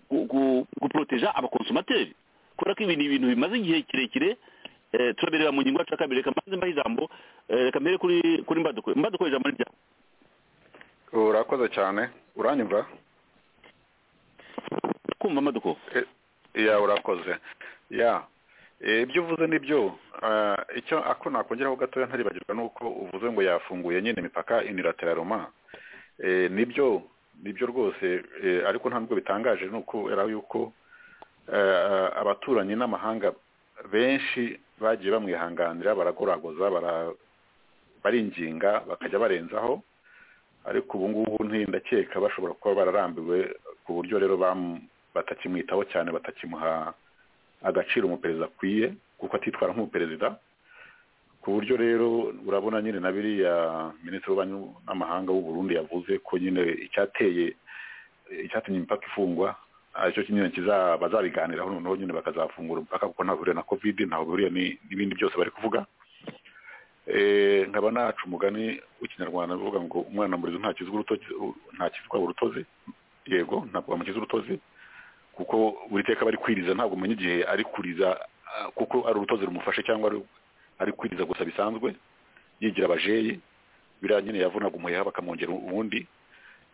gu- gu- guporoteja abakonsomateri kubera ko ibi ni ibintu bimaze igihe kirekire eh, turabireba mu ngingo yacu ya kabiri reka mbanze mbahe ijambo eh, reka mbere kuri kuri mbaduko mbaduko ijambo ni ryawe urakoze cyane uranyumva kumva amaduko ya urakoze ya Eh, ibyo uvuze ni byo Ah, icyo ako nakongeraho gatoya ntaribagirwa ni uko uvuze ngo yafunguye nyine imipaka unilateraluma Eh, nibyo nibyo rwose eh, ariko nta nubwo bitangaje ni uko era yuko eh, abaturanyi n'amahanga benshi bagiye bamwihanganira baragoragoza bara- baringinga bakajya barenzaho ariko ubu ngubu ntindakeka bashobora kuba bararambiwe ku buryo rero bamu- batakimwitaho cyane batakimuha agaciro umuperezida akwiye kuko atitwara nk'umuperezida ku buryo rero urabona nyine na biriya minisitiri w'ububanyi n'amahanga w'u Burundi yavuze ko nyine icyateye icyatumye imipaka ifungwa aricyo nyine kiza- bazabiganiraho noneho nyine bakazafungura umupaka kuko ntaho bihuriye na covid ntaho bihuriye ni- n'ibindi byose bari kuvuga Eh, nkaba naca umugani w'ikinyarwanda bivuga ngo umwana murizo nta kizwa urutozi nta kizwa urutozi yego ntabwo bamukiza urutozi kuko buri teka bari kwiriza ntabwo umenya igihe ari kuriza ah, kuko ari urutozi rumufashe cyangwa ari- ari kwiriza gusa bisanzwe yigira abajeyi biriya nyine yavunaga umuheha bakamwongera ubundi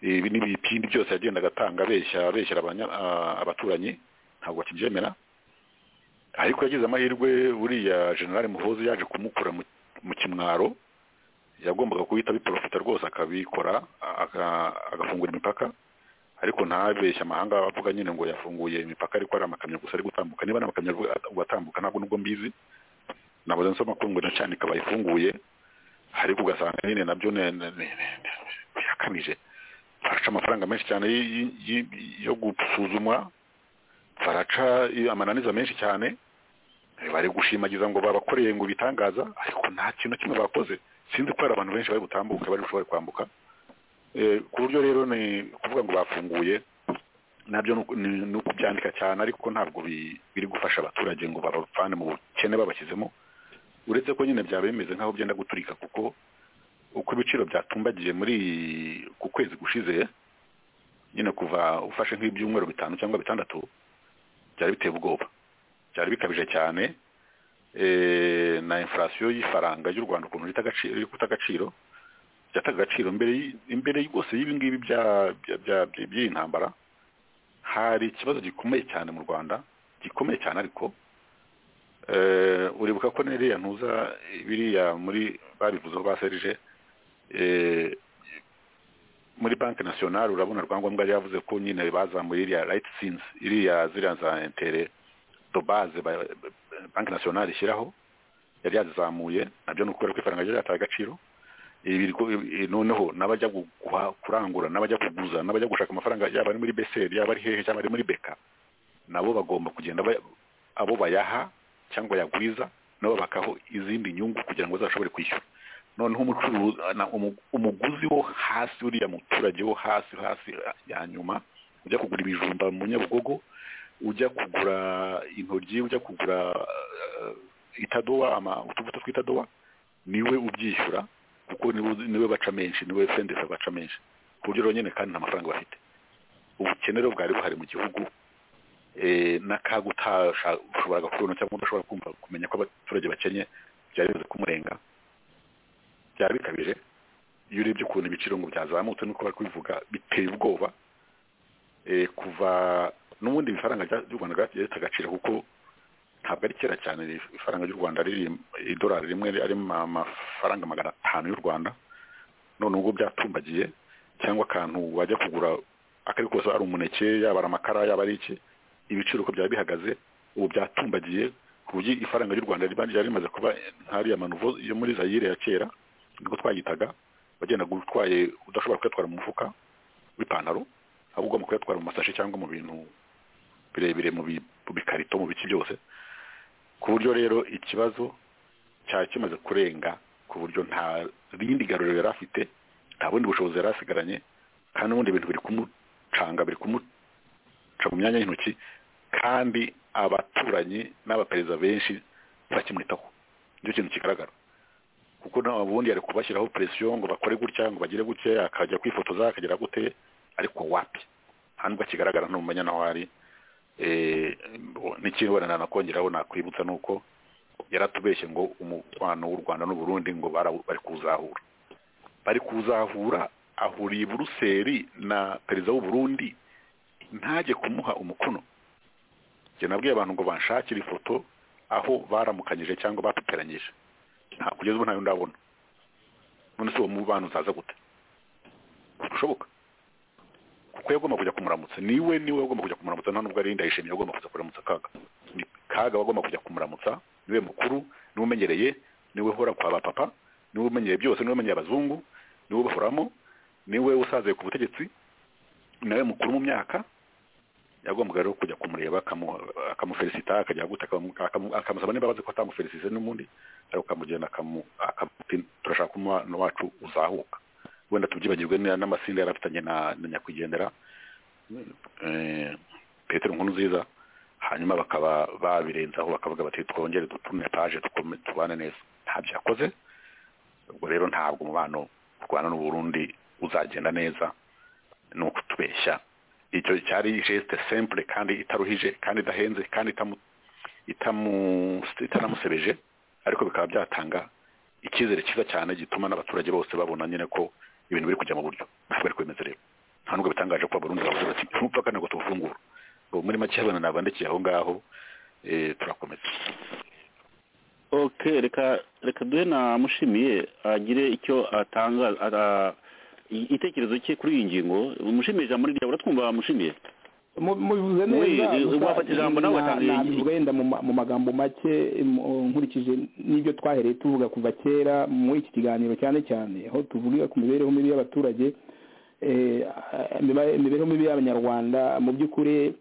ibi n'ibipindi byose yagendaga atanga abeshya abeshyera abanya- ah, abaturanyi ntabwo akibyemera ariko yagize amahirwe buriya generale muhozi yaje kumukura mu- mu kimwaro yagombaga guhita abiporofita rwose akabikora aka- agafungura imipaka ariko ntabeshye amahanga avuga nyine ngo yafunguye imipaka ariko ari amakamyo gusa ari gutambuka niba ari amakamyo ari gu- gutambuka ntabwo nubwo mbizi ntabwo nsoma ko ngo nacane ikaba ifunguye ariko ugasanga nyine nabyo ne- ne- ne- ne- birakamije baraca amafaranga menshi cyane y- y- y- yo gusuzumwa baraca i- amananiza menshi cyane Eh, bari gushimagiza ngo babakoreye ngo bitangaza ariko nta kintu na kimwe bakoze sinzi ko hari abantu benshi bari gutambuka bari gushobora kwambuka Eh, ku buryo rero ni kuvuga ngo bafunguye nabyo ni uku- ni ni ukubyandika cyane ariko ntabwo bi- biri gufasha abaturage ngo babavane mu bukene babashyizemo uretse ko nyine byaba bimeze nk'aho byenda guturika kuko uko ibiciro byatumbagiye muri iyi- ku kwezi gushize nyine kuva ufashe nk'ibyumweru bitanu cyangwa bitandatu byari biteye ubwoba byari bikabije cyane eh, na inflation y'ifaranga y'u Rwanda ukuntu rita agaciro iri guta agaciro byataga agaciro mbere y- imbere rwose y'ibi ngibi bya- bya- bya- bya- by'iyi ntambara hari ikibazo gikomeye cyane mu Rwanda gikomeye cyane ariko eh, uribuka ko niriya ntuza biriya muri babivuzeho ba serije eh, muri banki nasiyonari urabona rwangombwa yari yavuze ko nyine bazamuye iriya rayiti sinzi iriya ziriya za intere do baze ba- banki nasiyonari ishyiraho yari yazizamuye nabyo ni ukubera ko ifaranga ryari ryataye agaciro ibigo noneho n'abajya guha- kurangura n'abajya kuguza n'abajya gushaka amafaranga yaba ari muri beseri yaba ari hehe cyangwa ari muri beka nabo bagomba kugenda ba- abo bayaha cyangwa bayagwiza nabo bakaho izindi nyungu kugira ngo bazashobore kwishyura noneho umucuruzi na- umu- umuguzi wo hasi uriya muturage wo hasi hasi ya nyuma ujya kugura ibijumba mu nyabugogo ujya kugura intoryi ujya kugura eh, itadowa ama- utuvuta tw'itadowa niwe ubyishyura kuko niwe niwe baca menshi niwe fendesa baca menshi ku buryo rero nyine kandi nta mafaranga bafite ubukene rero bwari buhari mu gihugu eh, n'akaga utashoboraga kubona cyangwa udashobora kumva kumenya ko abaturage bakenye byari bimaze kumurenga byaba bikabije iyo urebye ukuntu ibiciro ngo byazamutse nuko bari kubivuga biteye ubwoba Eh, kuva n'ubundi ifaranga rya- ry'u rwanda ryagiye rifite agaciro kuko ntabwo ari kera cyane rif- ifaranga ry'u rwanda riri idolari rimwe ari ma- amafaranga magana atanu y'u rwanda none ubwo byatumbagiye cyangwa akantu wajya kugura akari kose ari umuneke yaba ari amakara yaba ari iki ibiciro uko byaba bihagaze ubu byatumbagiye ku buryo ifaranga ry'u rwanda riba ryari rimaze kuba nk'ariya manuvo yo muri zayire ya kera niko twayitaga wagendaga utwaye udashobora kuyatwara mu mufuka w'ipantaro ahubwo ugomba kuyatwara mu masashi cyangwa mu bintu birebire mu bi- mu bikarito mu biki byose ku buryo rero ikibazo cyari kimaze kurenga ku buryo nta rindi garuriro yari afite nta bundi bushobozi yari asigaranye kandi n'ubundi ibintu biri kumucanga biri kumuca mu myanya y'intoki kandi abaturanyi n'abaperezida benshi ntibakimwitaho nicyo kintu kigaragara kuko nawe ubundi yari kubashyiraho presiyo ngo bakore gutya ngo bagire gutya akajya kwifotoza akagera gute ariko wapi nta nubwo kigaragara ntumenya naho ari Eh, n'ikintu wenda nanakongeraho nakwibutsa ni uko yaratubeshye ngo umubano w'u rwanda n'uburundi ngo bara- bari kuzahura bari kuzahura ahuriye i buruseli na perezida w'uburundi ntajye kumuha umukono njye nabwiye abantu ngo banshakire ifoto aho baramukanyije cyangwa bapiperanyije nta kugeza ubu ntayo ndabona none se uwo mubano uzaza gute bishoboka kuko yagomba kujya kumuramutsa niwe niwe wagomba kujya kumuramutsa nta nubwo ari ndayishimiye wagomba kujya kuramutsa kaga Ni kaga wagomba kujya kumuramutsa niwe mukuru niwe umenyereye niwe uhora kwa ba papa niwe umenyereye byose niwe umenyereye abazungu niwe ubahoramo niwe usaze ku butegetsi nawe mukuru mu myaka yagombaga rero kujya kumureba akamu- akamufelicita akajya gute akamu- akamu- akamusaba niba abazi ko atamufelicite n'ubundi ariko akamugenda akamu- akamuti turashaka umwana wacu uzahuka wenda tubyibagirwe na- n'amasinda yari afitanye na na nyakwigendera eh, petero nkuru nziza hanyuma bakaba babirenzaho bakavuga bati twongere dutune paje tukome- tubane neza ntabyo yakoze ubwo rero ntabwo umubano u rwanda n'uburundi uzagenda neza ni ukutubeshya icyo cyari geste simple kandi itaruhije kandi idahenze kandi itamu itamu itanamusebeje ariko bikaba byatanga icyizere cyiza cyane gituma n'abaturage bose babona nyine ko ibintu biri kujya mu buryo ntabwo ari kubimeze rero nta nubwo bitangaje ko abarundi bavuze bati umupaka ntabwo tuwufungura ubu muri make abana nabandikiye aho ngaho eh, turakomeza ok reka reka duhe na mushimiye agire icyo atanga ara- i- igitekerezo cye kuri iyi ngingo mushimiye ijambo ni ryawe uratwumva mushimiye mubivuze neza Oui, gusa wafata ijambo nawe na- watangiye na- igihe. wenda mu ma- mu magambo make mu- nkurikije n'ibyo twahereye tuvuga kuva kera muri iki kiganiro cyane cyane aho tuvuga ku mibereho mibi y'abaturage eh, imiba- imibereho mibi y'abanyarwanda mu by'ukuri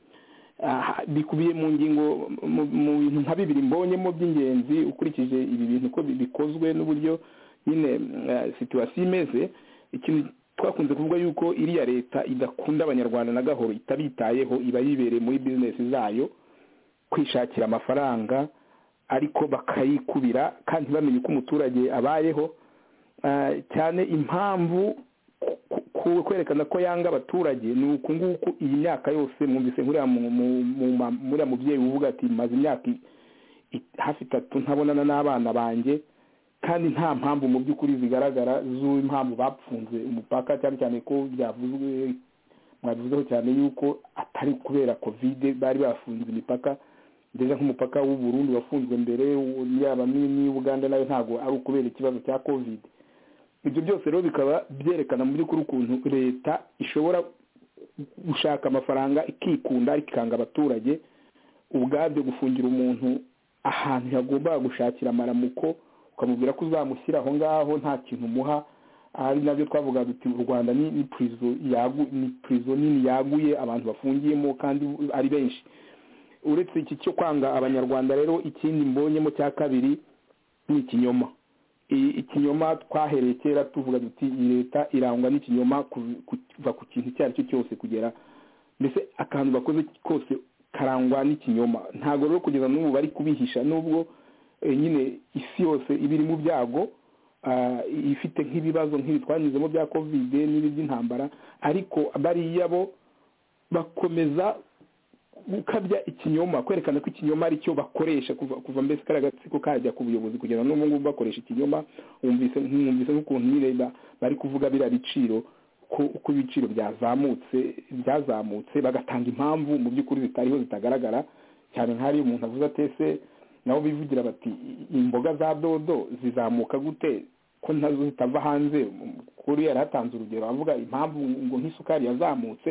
ah, bikubiye mu ngingo mu- mu bintu nka bibiri mbonyemo by'ingenzi ukurikije ibi bintu uko bi- bikozwe n'uburyo nyine eh, situwasiyo imeze ikintu twakunze kuvuga yuko iriya leta idakunda abanyarwanda na gahoro itabitayeho iba yibereye muri bizinesi zayo kwishakira amafaranga ariko bakayikubira kandi ntibamenye uko umuturage abayeho Ah, cyane impamvu ku- ku- ku ku kwerekana ko yanga abaturage ni uku nguku iyi myaka yose mwumvise nkuriya mu- mu- mu- ma- muriya mubyeyi uvuga ati maze imyaka i- i- hafi itatu ntabonana n'abana banjye kandi nta mpamvu mu by'ukuri zigaragara z'impamvu bapfunze umupaka cyane cyane ko byavuzwe mwabivuzeho cyane yuko atari kubera kovide bari bafunze imipaka ndetse nk'umupaka w'u Burundi wafunzwe mbere uwo- yaba n'i- n'i Uganda nayo ntabwo ari ukubera ikibazo cya covid ibyo byose rero bikaba byerekana mu by'ukuri ukuntu leta ishobora gushaka amafaranga ikikunda ikanga abaturage ubwabyo gufungira umuntu ahantu yagombaga gushakira amaramuko ukamubwira ko uzamushyira aho ngaho nta kintu umuha ari nabyo twavuga duti u rwanda ni ni prison yagu- ni prison nini yaguye abantu bafungiyemo kandi ari benshi uretse iki cyo kwanga abanyarwanda rero ikindi mbonyemo cya kabiri ni ikinyoma I- ikinyoma twahereye kera tuvuga duti iyi leta irangwa n'ikinyoma ku- kuva ku kintu icyo ari cyo cyose kugera mbese akantu bakoze kose karangwa n'ikinyoma ntabwo rero kugeza n'ubu bari kubihisha nubwo eh, nyine isi yose iba iri mu byago ah, ifite nk'ibibazo nk'ibi twanyuzemo bya kovide n'ibi by'intambara ariko bariya bo bakomeza gukabya ikinyoma kwerekana ko ikinyoma ari cyo bakoresha kuva kuva mbese kariya gatsiko kajya ku buyobozi kugeza n'ubu ngubu bakoresha ikinyoma wumvise mwumvise nk'ukuntu nyine ba- bari kuvuga biriya biciro ko uko ibiciro byazamutse byazamutse bagatanga impamvu mu by'ukuri zitariho zitagaragara cyane nk'ahariyo umuntu avuze atese nabo bivugira bati "I- imboga za dodo zizamuka gute ko nazo zitava hanze kuri yari hatanze urugero avuga impamvu ngo nk'isukari yazamutse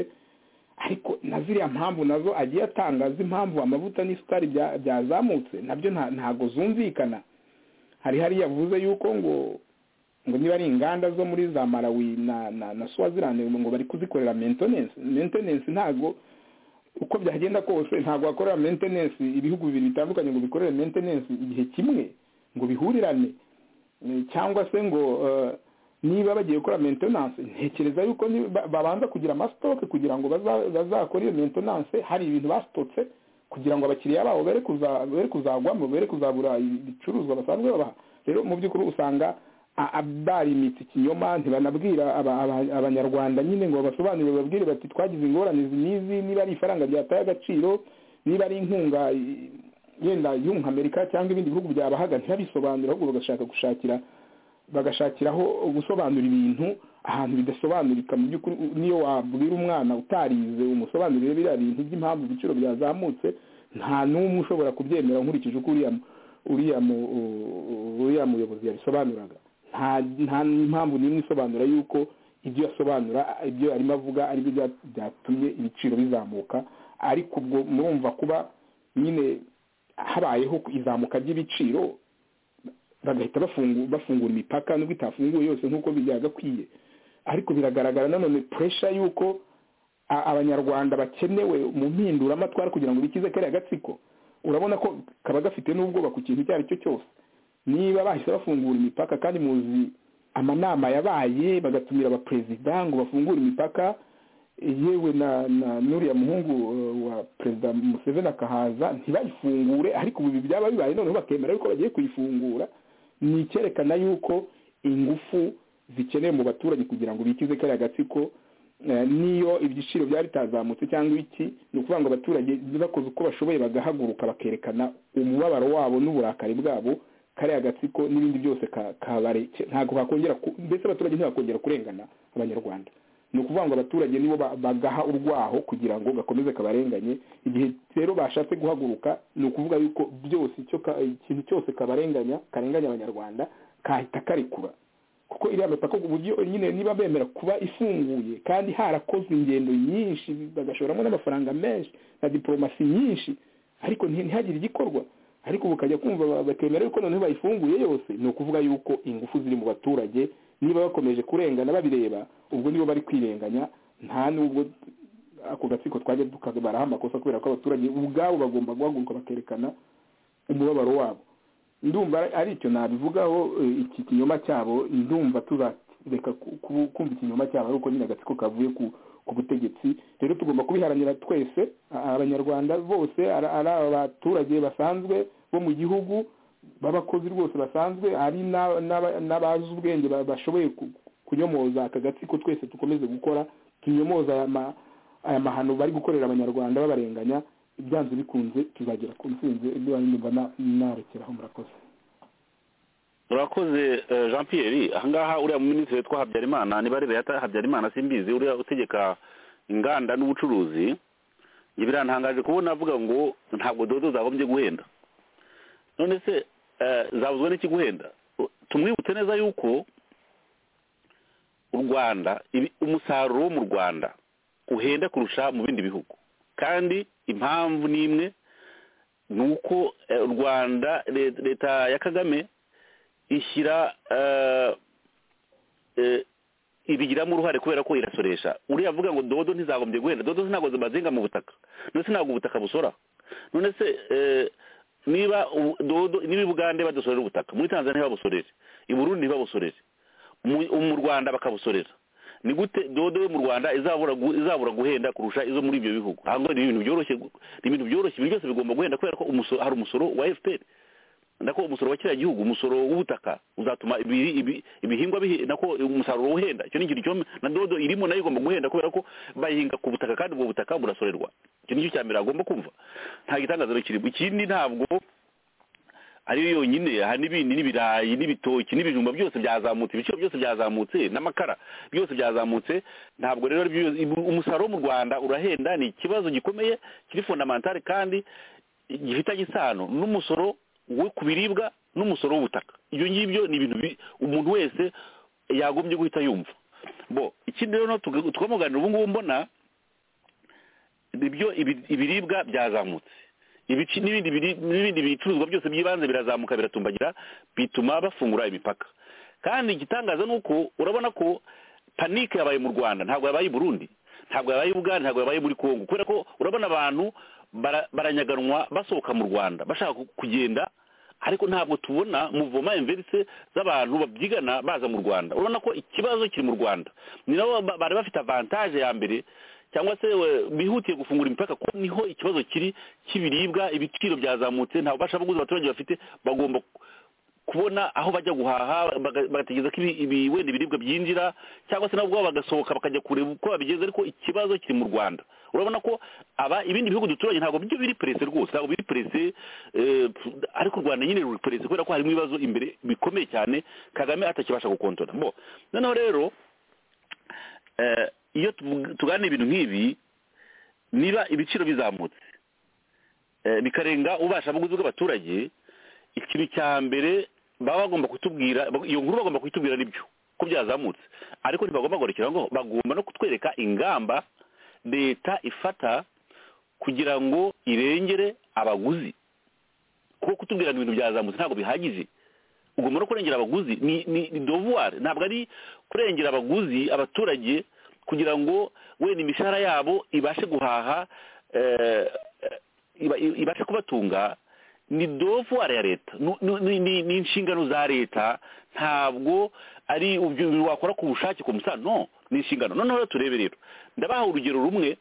ariko na ziriya mpamvu nazo agiye atanga z'impamvu amavuta n'isukari bya- byazamutse nabyo nta- ntago zumvikana hari hari yavuze yuko ngo ngo niba ari inganda zo muri za malawi na na, na swaziland ngo bari kuzikorera maintenance maintenance ntago uko byagenda kose ntago bakorera maintenance ibihugu bibiri bitandukanye ngo bikorere maintenance igihe kimwe ngo bihurirane Eh, cyangwa se ngo eh, niba bagiye gukora maintenance ntekereza yuko ni- ba- babanza kugira amasitoke kugira ngo baza- bazakore iyo maintenance hari ibintu basitotse kugira ngo abakiriya babo bere kuza- bere kuzagwamo bere kuzabura ibicuruzwa basanzwe babaha rero mu by'ukuri usanga a- a- barimitse ikinyoma ntibanabwira aba- aba- abanyarwanda nyine ngo basobanurire bababwire bati twagize ingorane izi n'izi niba ari ifaranga ryataye agaciro niba ari inkunga i- yenda y'umunyamerika cyangwa ibindi bihugu byabahaga ntibabisobanure ahubwo bagashaka gushakira bagashakiraho gusobanura ibintu ahantu bidasobanurika mu by'ukuri niyo wabwira umwana utarize umusobanurire biriya bintu by'impamvu ibiciro byazamutse nta n'umwe ushobora kubyemera nkurikije uko uriya mu- uriya mu- uriya muyobozi yabisobanuraga nta nta n'impamvu n'imwe isobanura yuko ibyo yasobanura ibyo arimo avuga aribyo bya- byatumye ibiciro bizamuka ariko ubwo murumva kuba nyine habayeho izamuka ry'ibiciro bagahita bafungu- bafungura imipaka nubwo itafunguye yose nk'uko byagakwiye ariko biragaragara nanone puresha y'uko a- abanyarwanda bakenewe mu mpinduramatwara kugira ngo bikize kariya gatsiko urabona ko kaba gafite n'ubwoba ku kintu icyo ari cyo cyose niba bahise bafungura imipaka kandi muzi amanama yabaye bagatumira abaperezida ngo bafungure imipaka yewe na na n'uriya muhungu eh, wa perezida museveni akahaza ntibayifungure ariko ubu ibi byaba bibaye noneho bakemera yuko bagiye kuyifungura ni icyerekana yuko ingufu zikenewe mu baturage kugira ngo bikize kariya gatsiko Eh, niyo ibiciro byari bitazamutse cyangwa iki ni ukuvuga ngo abaturage bakoze uko bashoboye bagahaguruka bakerekana umubabaro wabo n'uburakari bwabo kariya gatsiko n'ibindi byose ka- kabareke ntabwo bakongera ku- mbese abaturage ntibakongera kurengana abanyarwanda ni ukuvuga ngo abaturage nibo ba- bagaha urwaho kugira ngo gakomeze kabarenganye igihe rero bashatse guhaguruka ni ukuvuga yuko byose icyo ka- ikintu cyose kabarenganya karenganya abanyarwanda kahita karekura kuko iriya mipaka ku buryo nyine niba bemera kuba ifunguye kandi harakozwe ingendo nyinshi bagashoramo n'amafaranga menshi na diporomasi nyinshi ariko nti- ntihagire igikorwa ariko ubu ukajya kumva ba- bakemera yuko noneho bayifunguye yose ni ukuvuga yuko ingufu ziri mu baturage niba bakomeje kurengana babireba ubwo nibo bari kwirenganya nta n'ubwo ako gatsiko twajya tukabaraho amakosa kubera ko abaturage ubwabo bagomba guhaguruka bakerekana umubabaro wabo ndumva ari icyo nabivugaho eh, iki kinyoma cyabo ndumva tuzareka ku- ku- kumva ikinyoma cyabo ariko nyine agatsiko kavuye ku ku butegetsi rero tugomba kubiharanira twese a- abanyarwanda bose ari ari abaturage basanzwe bo mu gihugu b'abakozi rwose basanzwe ari n'aba- n'aba- n'abazi ubwenge ba- bashoboye ku- kunyomoza aka gatsiko twese dukomeze gukora tunyomoza aya ma- aya mahano bari gukorera abanyarwanda babarenganya byanze bikunze tuzagera ku ntsinzi ibyo ndumva na- narekeraho murakoze urakoze eh, jean pierre ahangaha uriya minisitiri witwa habyarimana niba ari leta habyarimana simbizi uriya utegeka inganda n'ubucuruzi njye birantangaje kubona avuga ngo ntabwo dodo zagombye guhenda none se eh, zabuzwa n'iki guhenda U- tumwibutse neza yuko u rwanda ibi- umusaruro wo mu rwanda uhenda kurusha mu bindi bihugu kandi impamvu ni imwe ni uko eh, u rwanda le- leta ya kagame ishyira eh, eh, ibigiramo uruhare kubera ko irasoresha uriya avuga ngo dodo ntizagombye guhenda dodo ntabwo zibazinga mu butaka none se ntabwo ubutaka busora none se eh, niba ubu- dodo niba i bugande badusorera ubutaka muri tanzania babusorere i burundi ntibabusorere mu- mu rwanda bakabusorera ni gute dodo yo mu rwanda izabura gu- izabura guhenda kurusha izo muri ibyo bihugu hango ni ibintu byoroshye gu- ni ibintu byoroshye ibintu byose bigomba guhenda kubera ko umusoro hari umusoro wa fpr nako umusoro wa kiriya gihugu umusoro w'ubutaka uzatuma ibi- ibi- ibihingwa bihe- nako umusaruro uhenda icyo ni ikintu cyo na dodo irimo nayo igomba guhenda kubera ko bahinga ku butaka kandi ubwo butaka burasorerwa icyo ni cyo cya mbere agomba kumva nta gitangazaro kirimo ikindi ntabwo ariyo yonyine hari n'ibindi n'ibirayi n'ibitoki n'ibijumba byose byazamutse ibiciro byose byazamutse n'amakara byose byazamutse ntabwo rero ari byo- umusaruro wo mu rwanda urahenda ni ikibazo gikomeye kiri fondamentale kandi gifitanye isano n'umusoro we ku biribwa n'umusoro w'ubutaka ibyo ngibyo ni ibintu bi- umuntu wese yagombye guhita yumva bo ikindi rero tuga- tukamuganira ubu ngubu mbona ibyo ibi- ibiribwa byazamutse ibici n'ibindi biri- n'ibindi bicuruzwa byose by'ibanze birazamuka biratumbagira bituma bafungura imipaka kandi igitangaza ni uko urabona ko panike yabaye mu rwanda ntabwo yabaye i burundi ntabwo yabaye i bugande ntabwo yabaye muri kongo kubera ko urabona abantu bara- baranyaganwa basohoka mu rwanda bashaka ku- kugenda ariko ntabwo tubona muvoma enverise z'abantu babyigana baza mu rwanda urabona ko ikibazo kiri mu rwanda ni nabo ba- bari bafite avantaje ya mbere cyangwa se we- bihutiye gufungura imipaka kuko niho ikibazo kiri cy'ibiribwa ibiciro byazamutse ntabwo bashabaguzi abaturage bafite bagomba kubona aho bajya guhaha baga- bagategereza ko ibi- ibi- wenda ibiribwa byinjira cyangwa se nabo ubwabo bagasohoka bakajya kureba uko babigeza ariko ikibazo kiri mu rwanda urabona ko aba ibindi bihugu duturanye ntabwo byo biri perese rwose ntabwo biri perese eh, ariko u rwanda nyine ruri perese kubera ko harimo ibibazo imbere bikomeye cyane kagame atakibasha gukontora bo noneho rero eh, iyo tuvuga- tuganira ibintu nk'ibi niba ibiciro bizamutse eh, bikarenga ubasha buguzi bw'abaturage ikintu cya mbere baba bagomba kutubwira iyo nkuru bagomba kuyitubwira nibyo ko byazamutse ariko ntibagomba guhagarikira ngo bagomba no kutwereka ingamba leta ifata kugira ngo irengere abaguzi kuko kutubwira ngo ibintu byazamutse ntabwo bihagije ugomba no kurengera abaguzi ni ni ni devoir ntabwo ari kurengera abaguzi abaturage kugira ngo wenda imishahara yabo ibashe guhaha eh, eh, iba- ibashe kubatunga ni devoir ya leta Nu- nu- ni- ni ni inshingano za leta ntabwo ari ibyo bintu wakora ku bushake ku musa no ni inshingano noneho rero turebe rero ndabaha urugero rumwe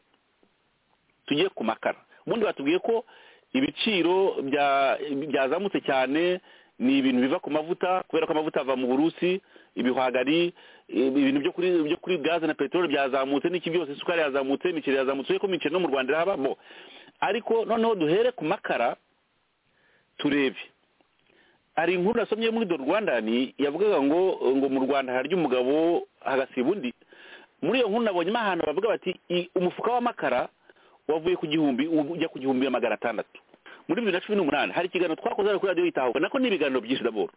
tugiye ku makara ubundi batubwiye ko ibiciro bya- byazamutse cyane ni ibintu biva ku mavuta kubera ko amavuta ava mu burusi ibihwagari ibi- ibintu byo kuri byo kuri gaze na peteroli byazamutse n'iki byose isukari yazamutse imiceri yazamutse uretse ko imiceri no mu rwanda irahaba bo ariko noneho duhere ku makara turebe hari inkuru nasomye muri do rwandani yavugaga ngo ngo mu rwanda harya umugabo hagasiba undi muri iyo nkuru nabonyemo ahantu bavuga bati "I- umufuka w'amakara wavuye ku gihumbi ubu ujya ku gihumbi na magana atandatu muri bibiri na cumi n'umunani hari ikiganiro twakoze hano kuri radiyo yitahuka nako ni ibiganiro byinshi daboro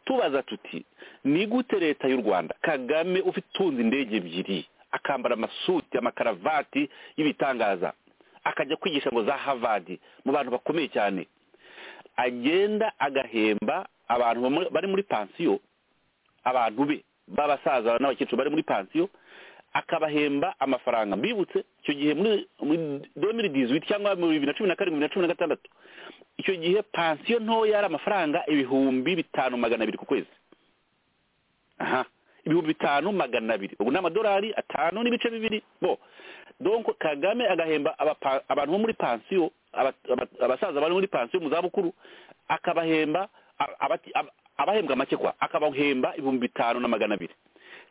tubaza tuti ni gute leta y'u rwanda kagame ufite utunze indege ebyiri akambara amasuti amakaravati y'ibitangaza akajya kwigisha ngo za havadi mu bantu bakomeye cyane agenda agahemba abantu bamuri- bari muri pansiyo abantu be b'abasaza n'abakecuru bari muri pansiyo akabahemba amafaranga mbibutse icyo gihe muri demiri dizwiti cyangwa mu bibiri na cumi na karindwi bibiri na cumi na gatandatu icyo gihe pansiyo ntoya yari amafaranga ibihumbi bitanu magana abiri ku kwezi aha ibihumbi bitanu magana abiri ubu ni amadolari atanu n'ibice bibiri bo donko kagame agahemba abapa- abantu bo muri pansiyo aba- aba- abasaza bari muri pansiyo mu zabukuru akabahemba a- abati- ab- abahembwa make kwa akabahemba ibihumbi bitanu na magana abiri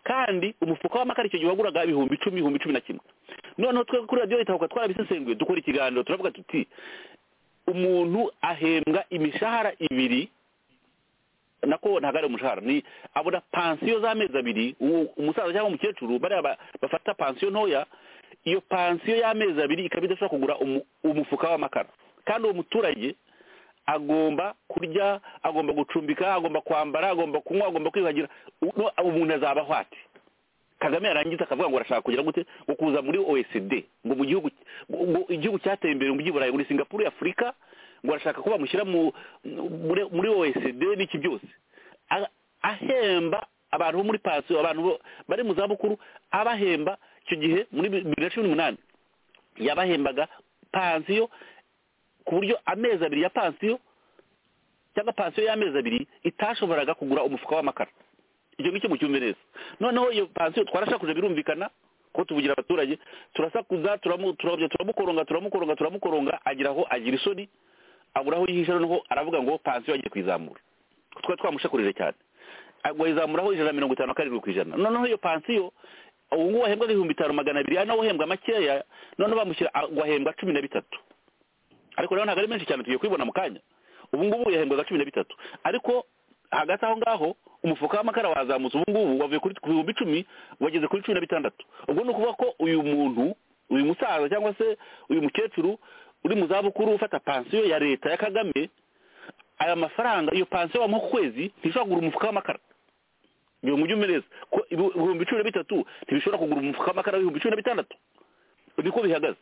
kandi umufuka w'amakara icyo gihe waguraga ibihumbi icumi ibihumbi cumi na kimwe noneho twe kuri radiyo itahuka twarabisesenguye dukora ikiganiro turavuga tuti umuntu ahembwa imishahara ibiri nako ntabwo ari umushahara ni abona pansiyo z'amezi abiri uwo- umusaza cyangwa umukecuru bariya ba- bafata pansiyo ntoya iyo pansiyo y'amezi abiri ikaba idashobora kugura umu- umufuka w'amakara kandi uwo muturage agomba kurya agomba gucumbika agomba kwambara agomba kunywa agomba kwiyuhagira no- umuntu azaba ahwate kagame yarangiza akavuga ngo arashaka kugira gute ngo kuza muri oecd ngo mu gihugu ngo igihugu cyateye imbere mu by'iburayi muri singapuru y'afurika ngo arashaka ko bamushyira mu muri, muri oecd n'iki byose A- ahemba abantu bo muri pansiyo abantu bo- bari mu zabukuru abahemba icyo gihe muri bibiri na cumi n'umunani yabahembaga pansiyo ku buryo amezi abiri ya pansiyo cyangwa pansiyo y'amezi abiri itashoboraga kugura umufuka w'amakara icyo ngicyo mucyumve neza noneho iyo pansiyo twarashakuje birumvikana ko tuvugira abaturage turasakuza turamu- turabya turamukoronga turamukoronga turamukoronga agira aho agira isoni abura aho yihisha noneho aravuga ngo pansiyo agiye kuyizamura twari twamushakurije cyane agwa yizamuraho ijana na mirongo itanu na karindwi ku ijana noneho iyo pansiyo ubu ngubu ahembwa ibihumbi bitanu magana abiri ari nawe uhembwa makeya noneho bamushyira agwa ahembwa cumi na bitatu ariko rero ntabwo ari menshi cyane tugiye kubibona mu kanya ubu ngubu yahembwaga cumi na bitatu ariko hagati aho ngaho umufuka w'amakara wazamutse ubu ngubu wavuye kuri ku bihumbi icumi wageze kuri cumi na bitandatu ubwo ni ukuvuga ko uyu muntu uyu musaza cyangwa se uyu mukecuru uri mu zabukuru ufata pansiyo ya leta ya kagame aya mafaranga iyo pansiyo bamuha ku kwezi ntishobora kugura umufuka w'amakara iyo mujyi umereza ko ibi- ibihumbi cumi na bitatu ntibishobora kugura umufuka w'amakara w'ibihumbi cumi na bitandatu niko bihagaze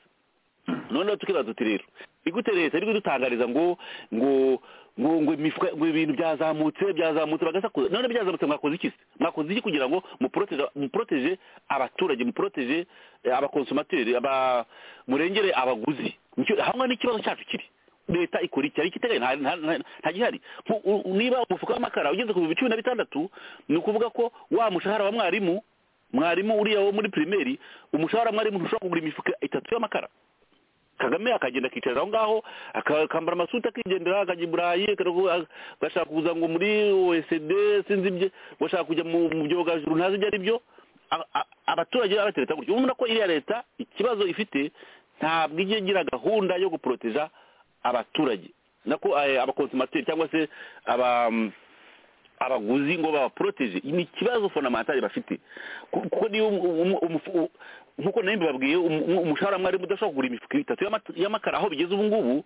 noneho tukibaza tuti rero igute leta iri kudutangariza ngo ngo ngo ngo imifuka ngo ibintu byazamutse byazamutse bagasakuza none byazamutse mwakoze iki se mwakoze iki kugira ngo muprotege muprotege abaturage muprotege eh, abakonsomateri aba murengere abaguzi Nicyo- hamwe n'ikibazo cyacu kiri leta ikora iki hari ikitegaye nta- nta- nta- nta gihari Nku- u- niba umufuka w'amakara ugeze ku bihumbi cumi na bitandatu ni ukuvuga ko wa mushahara wa mwarimu mwarimu uriya wo muri pirimeri umushahara wa mwarimu ntushobora kugura imifuka itatu y'amakara kagame akagenda akicara aho ngaho akambara amasuti akigendera akajya i burayi akaruhu- agashaka kuza ngo muri oecd sinzi ibyo ngo ashaka kujya mu mu byogajuru ntazi ibyo ari byo A- a- abaturage baba batereta gutyo ubona ko iriya leta ikibazo ifite ntabwo ijya igira gahunda yo guporoteja abaturage nako eh, abakonsomateri cyangwa se aba abaguzi ngo babaporoteje ni ikibazo fondamentali bafite Ku- kuko niyo um- um- umufu- u- nk'uko nari mbabwiye um- um- umushahara mwarimu udashobora kugura imifuka itatu y'amata- y'amakara aho bigeze ubu ngubu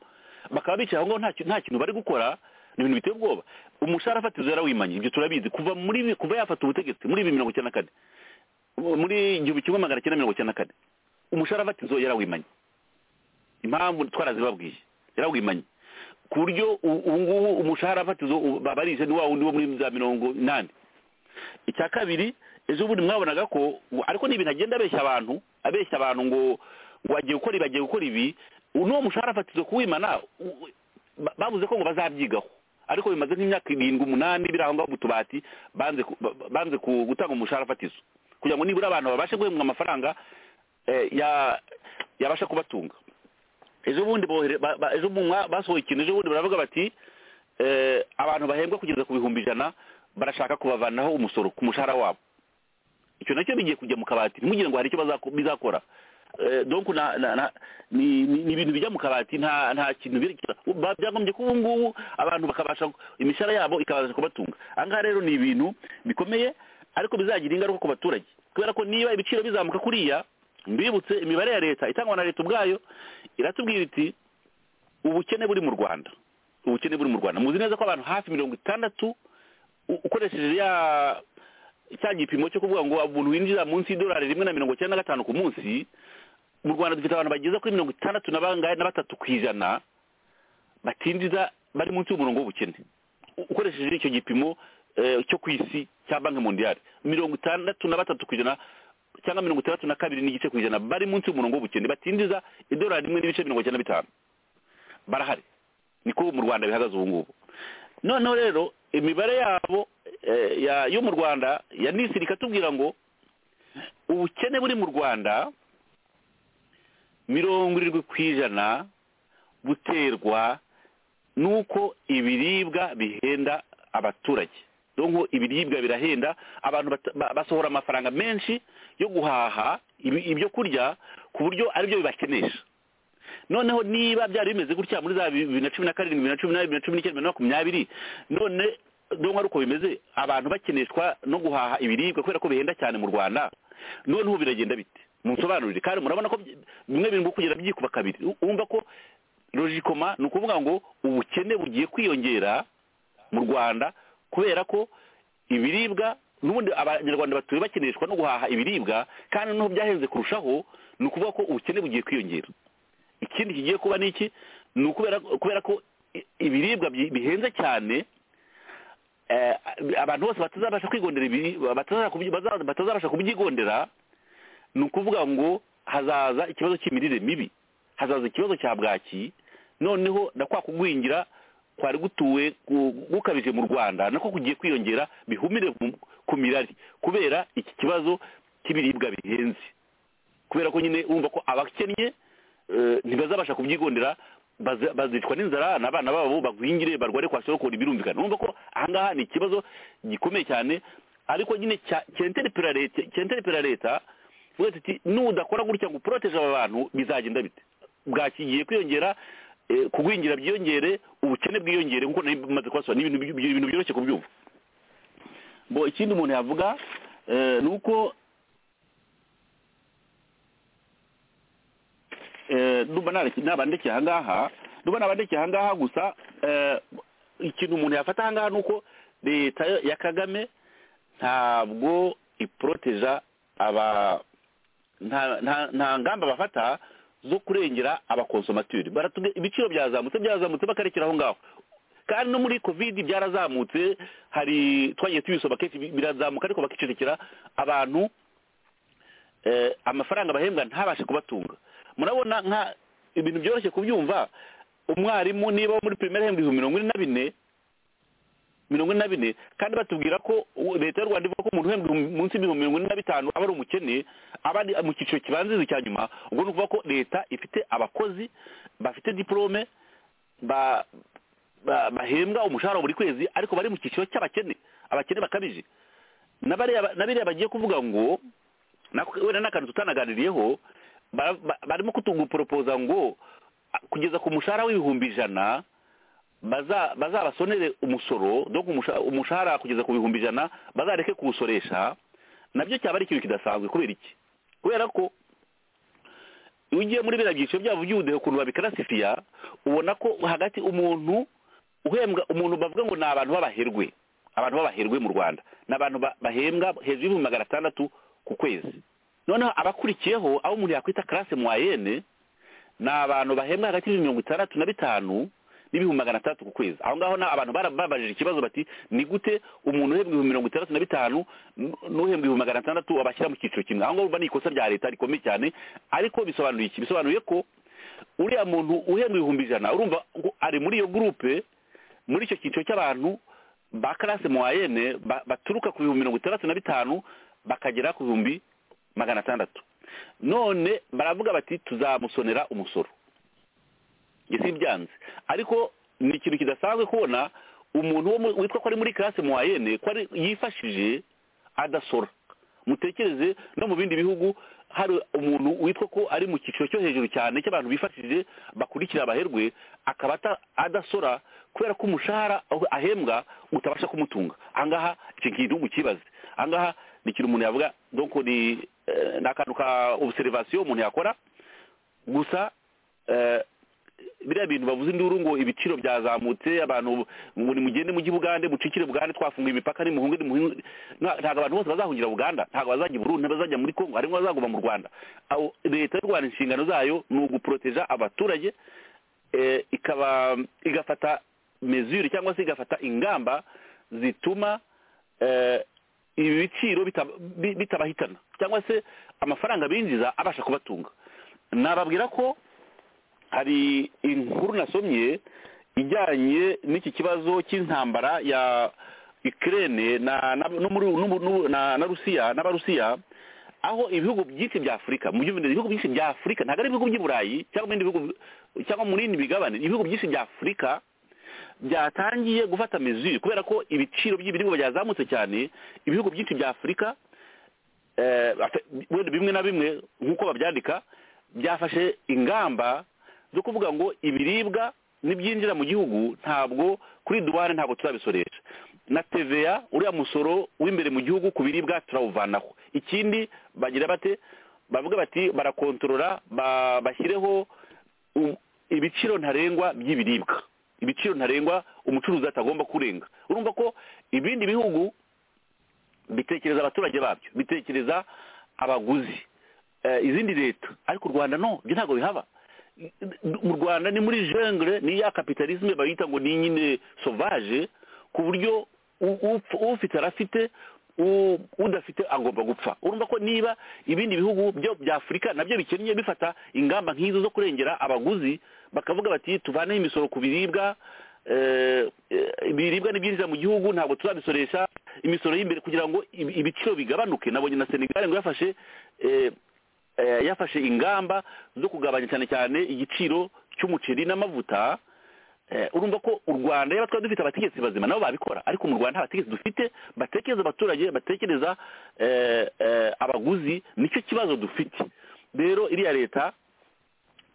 bakaba bicaye aho ngaho nta ki- nta kintu bari gukora ni ibintu biteye ubwoba umushahara fatizo yarawimanye ibyo turabizi kuva muri bi- kuva yafata ubutegetsi muri bibiri mirongo icyenda na kane muri igihumbi kimwe magana cyenda mirongo icyenda na kane umushahara fatizo yarawimanye impamvu twarazibabwiye yarawimanye ku buryo u- ubu ngubu umushahara fatizo u- babarisha ni wa wundi wo muri za mirongo inani icya kabiri ejo bundi mwabonaga ko ariko ni ibintu agenda abeshya abantu abeshya abantu ngo ngo agiye gukora ibi agiye gukora ibi n'uwo mushahara fatizo kuwimana u- ba- bavuze ko ngo bazabyigaho ariko bimaze nk'imyaka irindwi umunani biri aho ngaho mu tubati banze ku- ba- banze ku- gutanga umushahara fatizo kugira ngo nibura abantu babashe guhembwa amafaranga eh, ya- yabasha kubatunga ejo bundi bohere ba- ba- ejo bundi mwa- basohoye ikintu ejo bundi baravuga bati eh, abantu bahembwa kugeza ku bihumbi ijana barashaka kubavanaho umusoro ku mushahara wabo icyo nacyo bigiye kujya mu kabati ntimugire ngo hari icyo bazako- bizakora Eh, donc na- na- na- ni ni- ni ibintu bijya mu kabati nta nta kintu birekera Ba- byagombye ko ubu ngubu abantu bakabasha imishahara yabo ikabasha kubatunga aha ngaha rero ni ibintu bikomeye ariko bizagira ingaruka ku baturage kubera ko niba ibiciro bizamuka kuriya mbibutse imibare ya leta itangwa na leta ubwayo iratubwira iti ubukene buri mu rwanda ubukene buri mu rwanda muzi neza ko abantu hafi mirongo itandatu u- ukoresheje ya cya gipimo cyo kuvuga ngo umuntu winjira munsi y'idolari rimwe na mirongo icyenda na gatanu ku munsi mu rwanda dufite abantu bageza kuri mirongo itandatu na bangahe na batatu ku ijana batinjiza bari munsi y'umurongo w'ubukene U- ukoresheje icyo gipimo eh, cyo ku isi cya banki mondiyali mirongo itandatu na batatu ku ijana cyangwa mirongo itandatu na kabiri n'igice ku ijana bari munsi y'umurongo w'ubukene batinjiza idolari rimwe n'ibice mirongo icyenda na bitanu barahari niko mu rwanda bihagaze ubu ngubu noneho rero imibare yabo eh, ya- yo mu rwanda ya nisiri ikatubwira ngo ubukene buri mu rwanda mirongo irindwi ku ijana buterwa n'uko ibiribwa bihenda abaturage donko ibiribwa birahenda abantu bata- ba- basohora amafaranga menshi yo guhaha ibi- ibyo kurya ku buryo aribyo bibakenesha noneho niba byari bimeze gutya muri za bibiri na cumi na karindwi bibiri na cumi n'abiri bibiri na cumi n'icyenda bibiri na makumyabiri none donko ari uko bimeze abantu bakeneshwa no guhaha ibiribwa kubera ko bihenda cyane mu rwanda noneho biragenda bite munsobanurire kandi murabona ko byi- bimwe birimo kugera byikuba kabiri U- wumva ko logikoma ni ukuvuga ngo ubukene bugiye kwiyongera mu rwanda kubera ko ibiribwa n'ubundi abanyarwanda batuye bakeneshwa no guhaha ibiribwa kandi noneho byahenze kurushaho ni ukuvuga ko ubukene bugiye kwiyongera ikindi kigiye kuba ni iki ni ukubera kubera ko i- ibiribwa bi- bihenze cyane eh, abantu bose batazabasha kwigondera ibiri- bataza- baza- batazabasha kubyigondera ni ukuvuga ngo hazaza ikibazo cy'imirire mibi hazaza ikibazo cya bwaki noneho na kwa kugwingira kwari gutuwe gu- gukabije mu rwanda nako kugiye kwiyongera bihumire mu- ku mirari kubera iki kibazo cy'ibiribwa bihenze kubera ko nyine wumva ko abakennye eh, ntibazabasha kubyigondera baza- bazicwa n'inzara n'abana babo bagwingire barware kwa sorokora birumvikana wumva ko ahangaha ni ikibazo gikomeye cyane ariko nyine cya- cyenterepera leta cyenterepera leta uvuga ati nudakora gutya ngo uporoteje aba bantu bizagenda bite bwakigiye kwiyongera eh, kugwingira byiyongere ubukene bwiyongere nkuko nari bimaze kubasobanurira ni ibintu by- ibintu byoroshye kubyumva bo ikindi umuntu yavuga eh, ni uko eh, numva nareke- nabandekeye ahangaha numva nabandekeye ahangaha gusa eh, ikintu umuntu yafata ahangaha ni uko leta ya kagame ntabwo iporoteja aba nta nta- nta ngamba bafata zo kurengera abakonsomateri baratubwira ibiciro byazamutse byazamutse bakarekera aho ngaho kandi no muri kovidi byarazamutse hari twagiye tubisoma kenshi bi- birazamuka ariko bakicecekera abantu eh, amafaranga bahembwa ntabashe kubatunga murabona nka ibintu byoroshye kubyumva umwarimu niba wo muri primaire ahembwa ibihumbi mirongo ine na bine mirongo ine na bine kandi batubwira ko u- leta y'u rwanda ivuga ko umuntu uhembwa ibihumbi- munsi y'ibihumbi mirongo ine na bitanu aba ari umukene aba ari mu cyiciro kibanziriza icya nyuma ubwo ni ukuvuga ko leta ifite abakozi bafite diporome ba ba- bahembwa umushahara buri kwezi ariko bari mu cyiciro cy'abakene abakene bakabije na bariya na biriya bagiye kuvuga ngo nako wenda n'akantu tutanaganiriyeho bara- ba- barimo kutuguporopoza ngo a- kugeza ku mushahara w'ibihumbi ijana baza- bazabasonere umusoro donc umusha- umushahara kugeza ku bihumbi ijana bazareke kuwusoresha nabyo cyaba ari ikintu kidasanzwe kubera iki kubera ko iyo ugiye muri biriya byiciro byabo by'ubudehe ukuntu babikarasifiya ubona ko hagati umuntu uhembwa umuntu bavuga ngo ni abantu b'abaherwe abantu b'abaherwe mu rwanda ni abantu ba- bahembwa hejuru y'ibihumbi magana atandatu ku kwezi noneho abakurikiyeho aho umuntu yakwita karase mwayene ni abantu bahembwa hagati y'ibihumbi mirongo itandatu na bitanu n'ibihumbi magana atandatu ku kwezi aho ngaho na- abantu barababajije ikibazo bati ni gute umuntu uhembwa ibihumbi mirongo itandatu na bitanu n- n'uhembwa ibihumbi magana atandatu wabashyira mu cyiciro kimwe aho ngaho urumva ni ikosa rya leta rikomeye cyane ariko bisobanuye iki bisobanuye ko uriya muntu uhembwa ibihumbi ijana urumva ngo ari muri iyo gurupe muri icyo cyiciro cy'abantu ba karase moyenne ba- baturuka ku bihumbi mirongo itandatu na bitanu bakagera ku bihumbi magana atandatu none baravuga bati tuzamusonera umusoro njye sibyanze ariko ni ikintu kidasanzwe kubona umuntu wo mu- witwa ko ari muri karase moyenne ko ari yifashije adasora mutekereze no mu bindi bihugu hari umuntu witwa ko ari mu cyiciro cyo hejuru cyane cy'abantu bifashije bakurikira abaherwe akaba ata- adasora kubera ko umushahara aho- ahembwa utabasha kumutunga ahangaha icyo kintu mukibaze ahangaha ni ikintu umuntu yavuga donc ni eh, ni akantu ka observation umuntu yakora gusa eh, biriya bintu bavuze induru ngo ibiciro byazamutse abantu ngo nimugende mu Bugande mucikire Bugande twafunguye imipaka nimuhunge nimuhunge Nta- ntabwo abantu bose bazahungira Buganda ntabwo bazajya i Burundi bazajya muri Kongo harimo bazaguma mu Rwanda Aho leta y'u Rwanda inshingano zayo ni uguproteja abaturage eh, ikaba igafata mesure cyangwa se igafata ingamba zituma eh, ibi biciro bita- bi- bitabahitana cyangwa se amafaranga binjiza abasha kubatunga nababwira ko hari inkuru nasomye ijyanye n'iki kibazo cy'intambara ya Ukraine na na no muri- no mu- no- na na Rusiya n'abarusiya aho ibihugu byinshi bya Afurika mu byumvire ibihugu byinshi bya Afurika ntabwo ari ibihugu by'i Burayi cyangwa mu bindi bihugu cyangwa mu yindi migabane ibihugu byinshi bya Afurika byatangiye gufata mezuri kubera ko ibiciro by'ibiribwa byazamutse cyane ibihugu byinshi bya afurika eh, ate- wenda bimwe na bimwe nk'uko babyandika byafashe ingamba zo kuvuga ngo ibiribwa n'ibyinjira mu gihugu ntabwo kuri duwane ntabwo turabisoresha na tva uriya musoro w'imbere mu gihugu ku biribwa turawuvanaho ikindi bagira bate bavuga bati barakontorora ba- bashyireho u- ibiciro ntarengwa by'ibiribwa ibiciro ntarengwa umucuruzi atagomba kurenga urumva ko ibindi bihugu bitekereza abaturage babyo bitekereza abaguzi eh, izindi leta ariko u rwanda no ibyo ntabwo bihaba mu rwanda ni muri jengre ni ya kapitalisme bayita ngo ni nyine sauvage ku buryo u- upf- ufite arafite u- udafite agomba gupfa urumva ko niba ibindi bihugu byo bya afurika nabyo bikennye bifata ingamba nk'izo zo kurengera abaguzi bakavuga bati tuvaneho imisoro ku biribwa eh, eh, ibiribwa n'ibyinjiza mu gihugu ntabwo turabisoresha imisoro y'imbere kugira ngo ibi- ibiciro bigabanuke nabonye na senegal ngo yafashe eh, eh, yafashe ingamba zo kugabanya cyane cyane igiciro cy'umuceri n'amavuta Eh, urumva ko u rwanda yaba twari dufite abategetsi bazima nabo babikora ariko mu rwanda nta bategetsi dufite batekereza abaturage batekereza eh, eh, abaguzi nicyo kibazo dufite rero iriya leta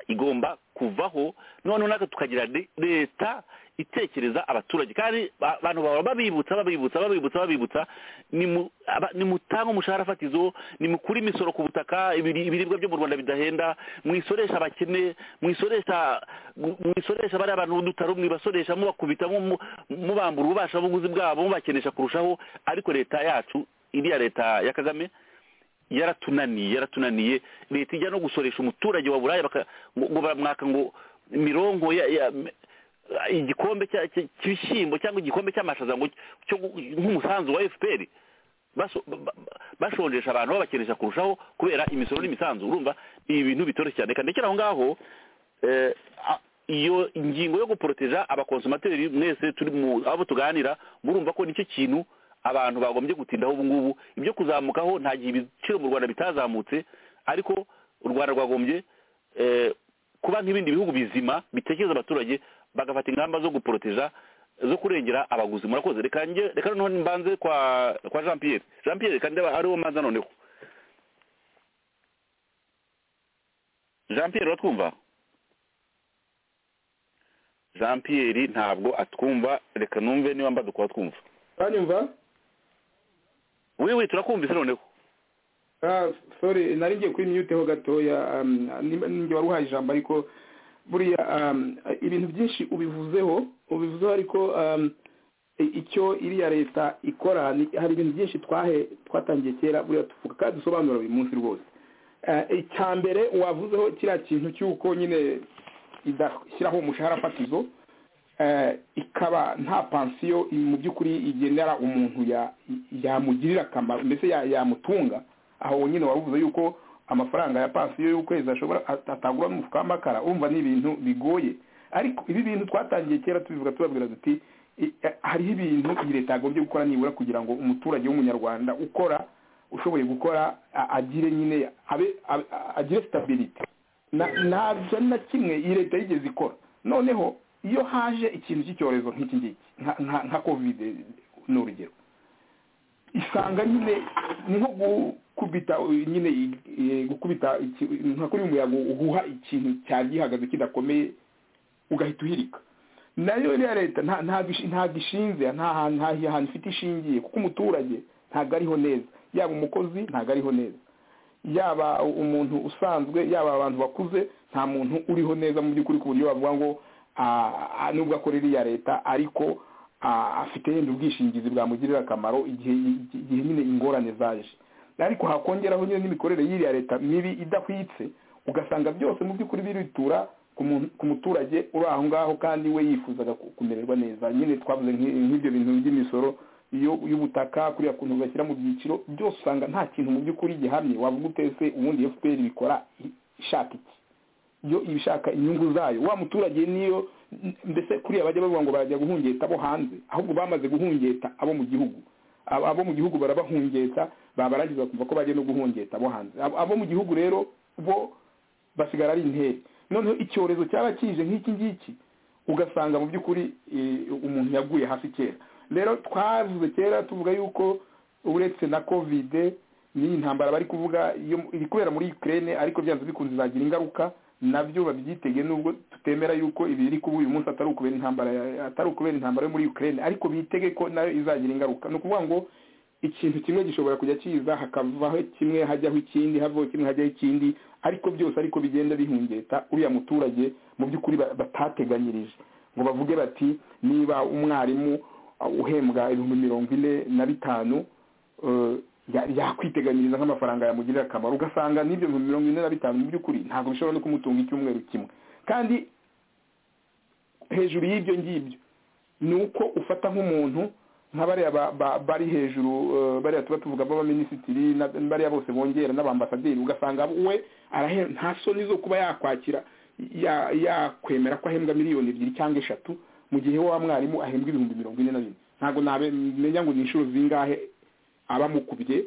igomba kuvaho noneho natwe tukagira de- leta itekereza abaturage kandi ba- abantu bahora babibutsa babibutsa babibutsa babibutsa nimu- aba- nimutange umushahara fatizo nimukure imisoro ku butaka ibiri- ibiribwa byo mu rwanda bidahenda mwisoresha abakene mwisoresha mu- mwisoresha bariya bantu b'udutaro mwibasoresha mubakubita mu- mu- mubambura ububasha buguzi bwabo mubakenesha kurushaho ariko leta yacu iriya leta ya kagame yaratunaniye yaratunaniye leta ijya no gusoresha umuturage wa buraya baka- ngo ngo baramwaka ngo mironko ya- ya- ah, igikombe cya- cya- cy'ibishyimbo cyangwa igikombe cy'amashaza ngo cyo gu- nk'umusanzu wa fpr baso- ba- ba- bashonjesha abantu babakenesha kurushaho kubera imisoro n'imisanzu urumva ni ibintu bitoroshye cyane kandi ndekera aho ngaho eh, a- iyo ngingo yo guporoteja abakonsomateri mwese turi mu abo tuganira murumva ko nicyo kintu abantu bagombye gutindaho ubu ngubu ibyo kuzamukaho nta gihe ibiciro mu rwanda bitazamutse ariko u rwanda rwagombye eh, kuba nk'ibindi bihugu bizima bitekereza abaturage bagafata ingamba zo guporoteja zo kurengera abaguzi murakoze reka njye reka noneho mbanze kwa kwa jean pierre jean pierre reka ndeba ariwo mbanza noneho jean pierre uratwumva jean pierre ntabwo atwumva reka numve niba mbaduka twumva uranyumva wiwi turakumvise noneho Ah, sorry nari ngiye kuri mute ho gatoya um, nimba- ninjye wari uhaye ijambo ariko buriya um, ibintu byinshi ubivuzeho ubivuzeho ariko um, i- icyo iriya leta ikora ni- hari ibintu byinshi twahe twatangiye kera buriya tuvuga kandi dusobanura buri munsi rwose Eh, icya mbere wavuzeho kiriya kintu cy'uko nyine idashyiraho umushahara fatizo eh, ikaba nta pansiyo mu by'ukuri igendera umuntu ya- yamugirira akamaro mbese ya- yamutunga aho wonyine wavuze yuko amafaranga ya pansiyo y'ukwezi ashobora at- atagura n'umufuka w'amakara umva ni ibintu bigoye ariko ibi bintu twatangiye kera tubivuga tubabwira tuti i- eh, hariho ibintu iyi leta yagombye gukora nibura kugira ngo umuturage w'umunyarwanda ukora ushoboye gukora a- agire nyine abe abe- agire sitabiriti ntabyo na kimwe iyi leta yigeze ikora noneho iyo haje ikintu cy'icyorezo nk'iki ngiki nka- nka- nka kovide ni urugero isanga nyine ni nko gukubita uh, nyine i- i- gukubita iki- nka kuri umuyaga uhuha ikintu cyari gihagaze kidakomeye ugahita uhirika nayo iriya leta nta- ntabwo ishi- ntabwo ishinze nta hantu nta hantu ifite ishingiye kuko umuturage ntabwo ariho neza yaba umukozi ntabwo ariho neza yaba umuntu usanzwe yaba abantu bakuze nta muntu uriho neza mu by'ukuri ku buryo bavuga ngo ah, ah, nubwo akorera iya leta ariko ah, afite yenda ubwishingizi bwamugirira akamaro igihe igihe nyine ingorane zaje ariko hakongeraho nyine n'imikorere y'iriya leta mibi idahwitse ugasanga byose mu by'ukuri biritura ku muntu- ku muturage uri aho ngaho kandi we yifuzaga ku- kumererwa neza nyine twavuze nk'i- nk'ibyo bintu by'imisoro iyo- y'ubutaka kuriya kuntu bashyira mu byiciro byose usanga nta kintu mu by'ukuri gihamye wavuga utese ubundi fpr bikora i- ishaka iki yo ibishaka inyungu zayo wa muturage niyo n- mbese kuriya bajya bavuga ngo barajya guhungeta abo hanze ahubwo bamaze guhungeta abo mu gihugu Abo- abo mu gihugu barabahungeta babarangiza bakumva ko bagiye no guhungeta abo hanze Abo- abo mu gihugu rero bo basigara ari interi noneho icyorezo cyaba kije nk'iki ngiki ugasanga mu by'ukuri eh, umuntu yaguye hasi kera rero twavuze kera tuvuga yuko uretse na kovide n'iyi ntambara bari kuvuga iyo iri kubera muri ukraine ariko byanze bikunze izagira ingaruka nabyo babyitegeye nubwo tutemera yuko ibiri kuba uyu munsi atari ukubera intambara ya- atari ukubera intambara yo muri ukraine ariko bitege ko nayo izagira ingaruka ni ukuvuga ngo ikintu kimwe gishobora kujya kiza hakavaho kimwe hajyaho ikindi havaho kimwe hajyaho ikindi ariko byose ariko bigenda bihungeta uriya muturage mu by'ukuri ba- batateganyirije ngo bavuge bati niba umwarimu uh, uhembwa ibihumbi mirongo ine na bitanu eh, ya- yakwiteganyiriza nk'amafaranga yamugirira akamaro ugasanga n'ibyo bihumbi mirongo ine na bitanu mu by'ukuri ntabwo bishobora no kumutunga icyumweru kimwe kandi hejuru y'ibyo ngibyo ni uko ufata nk'umuntu nka bariya ba- ba- bari hejuru eh, bariya tuba tuvuga b'abaminisitiri na- bariya bose bongera n'abambasaderi ugasanga we arahe- nta soni zo kuba yakwakira ya- yakwemera ko ahembwa miliyoni ebyiri cyangwa eshatu mu gihe wa mwarimu ahembwa ibihumbi mirongo ine na bine ntabwo namenya ngo ni inshuro zingahe abamukubye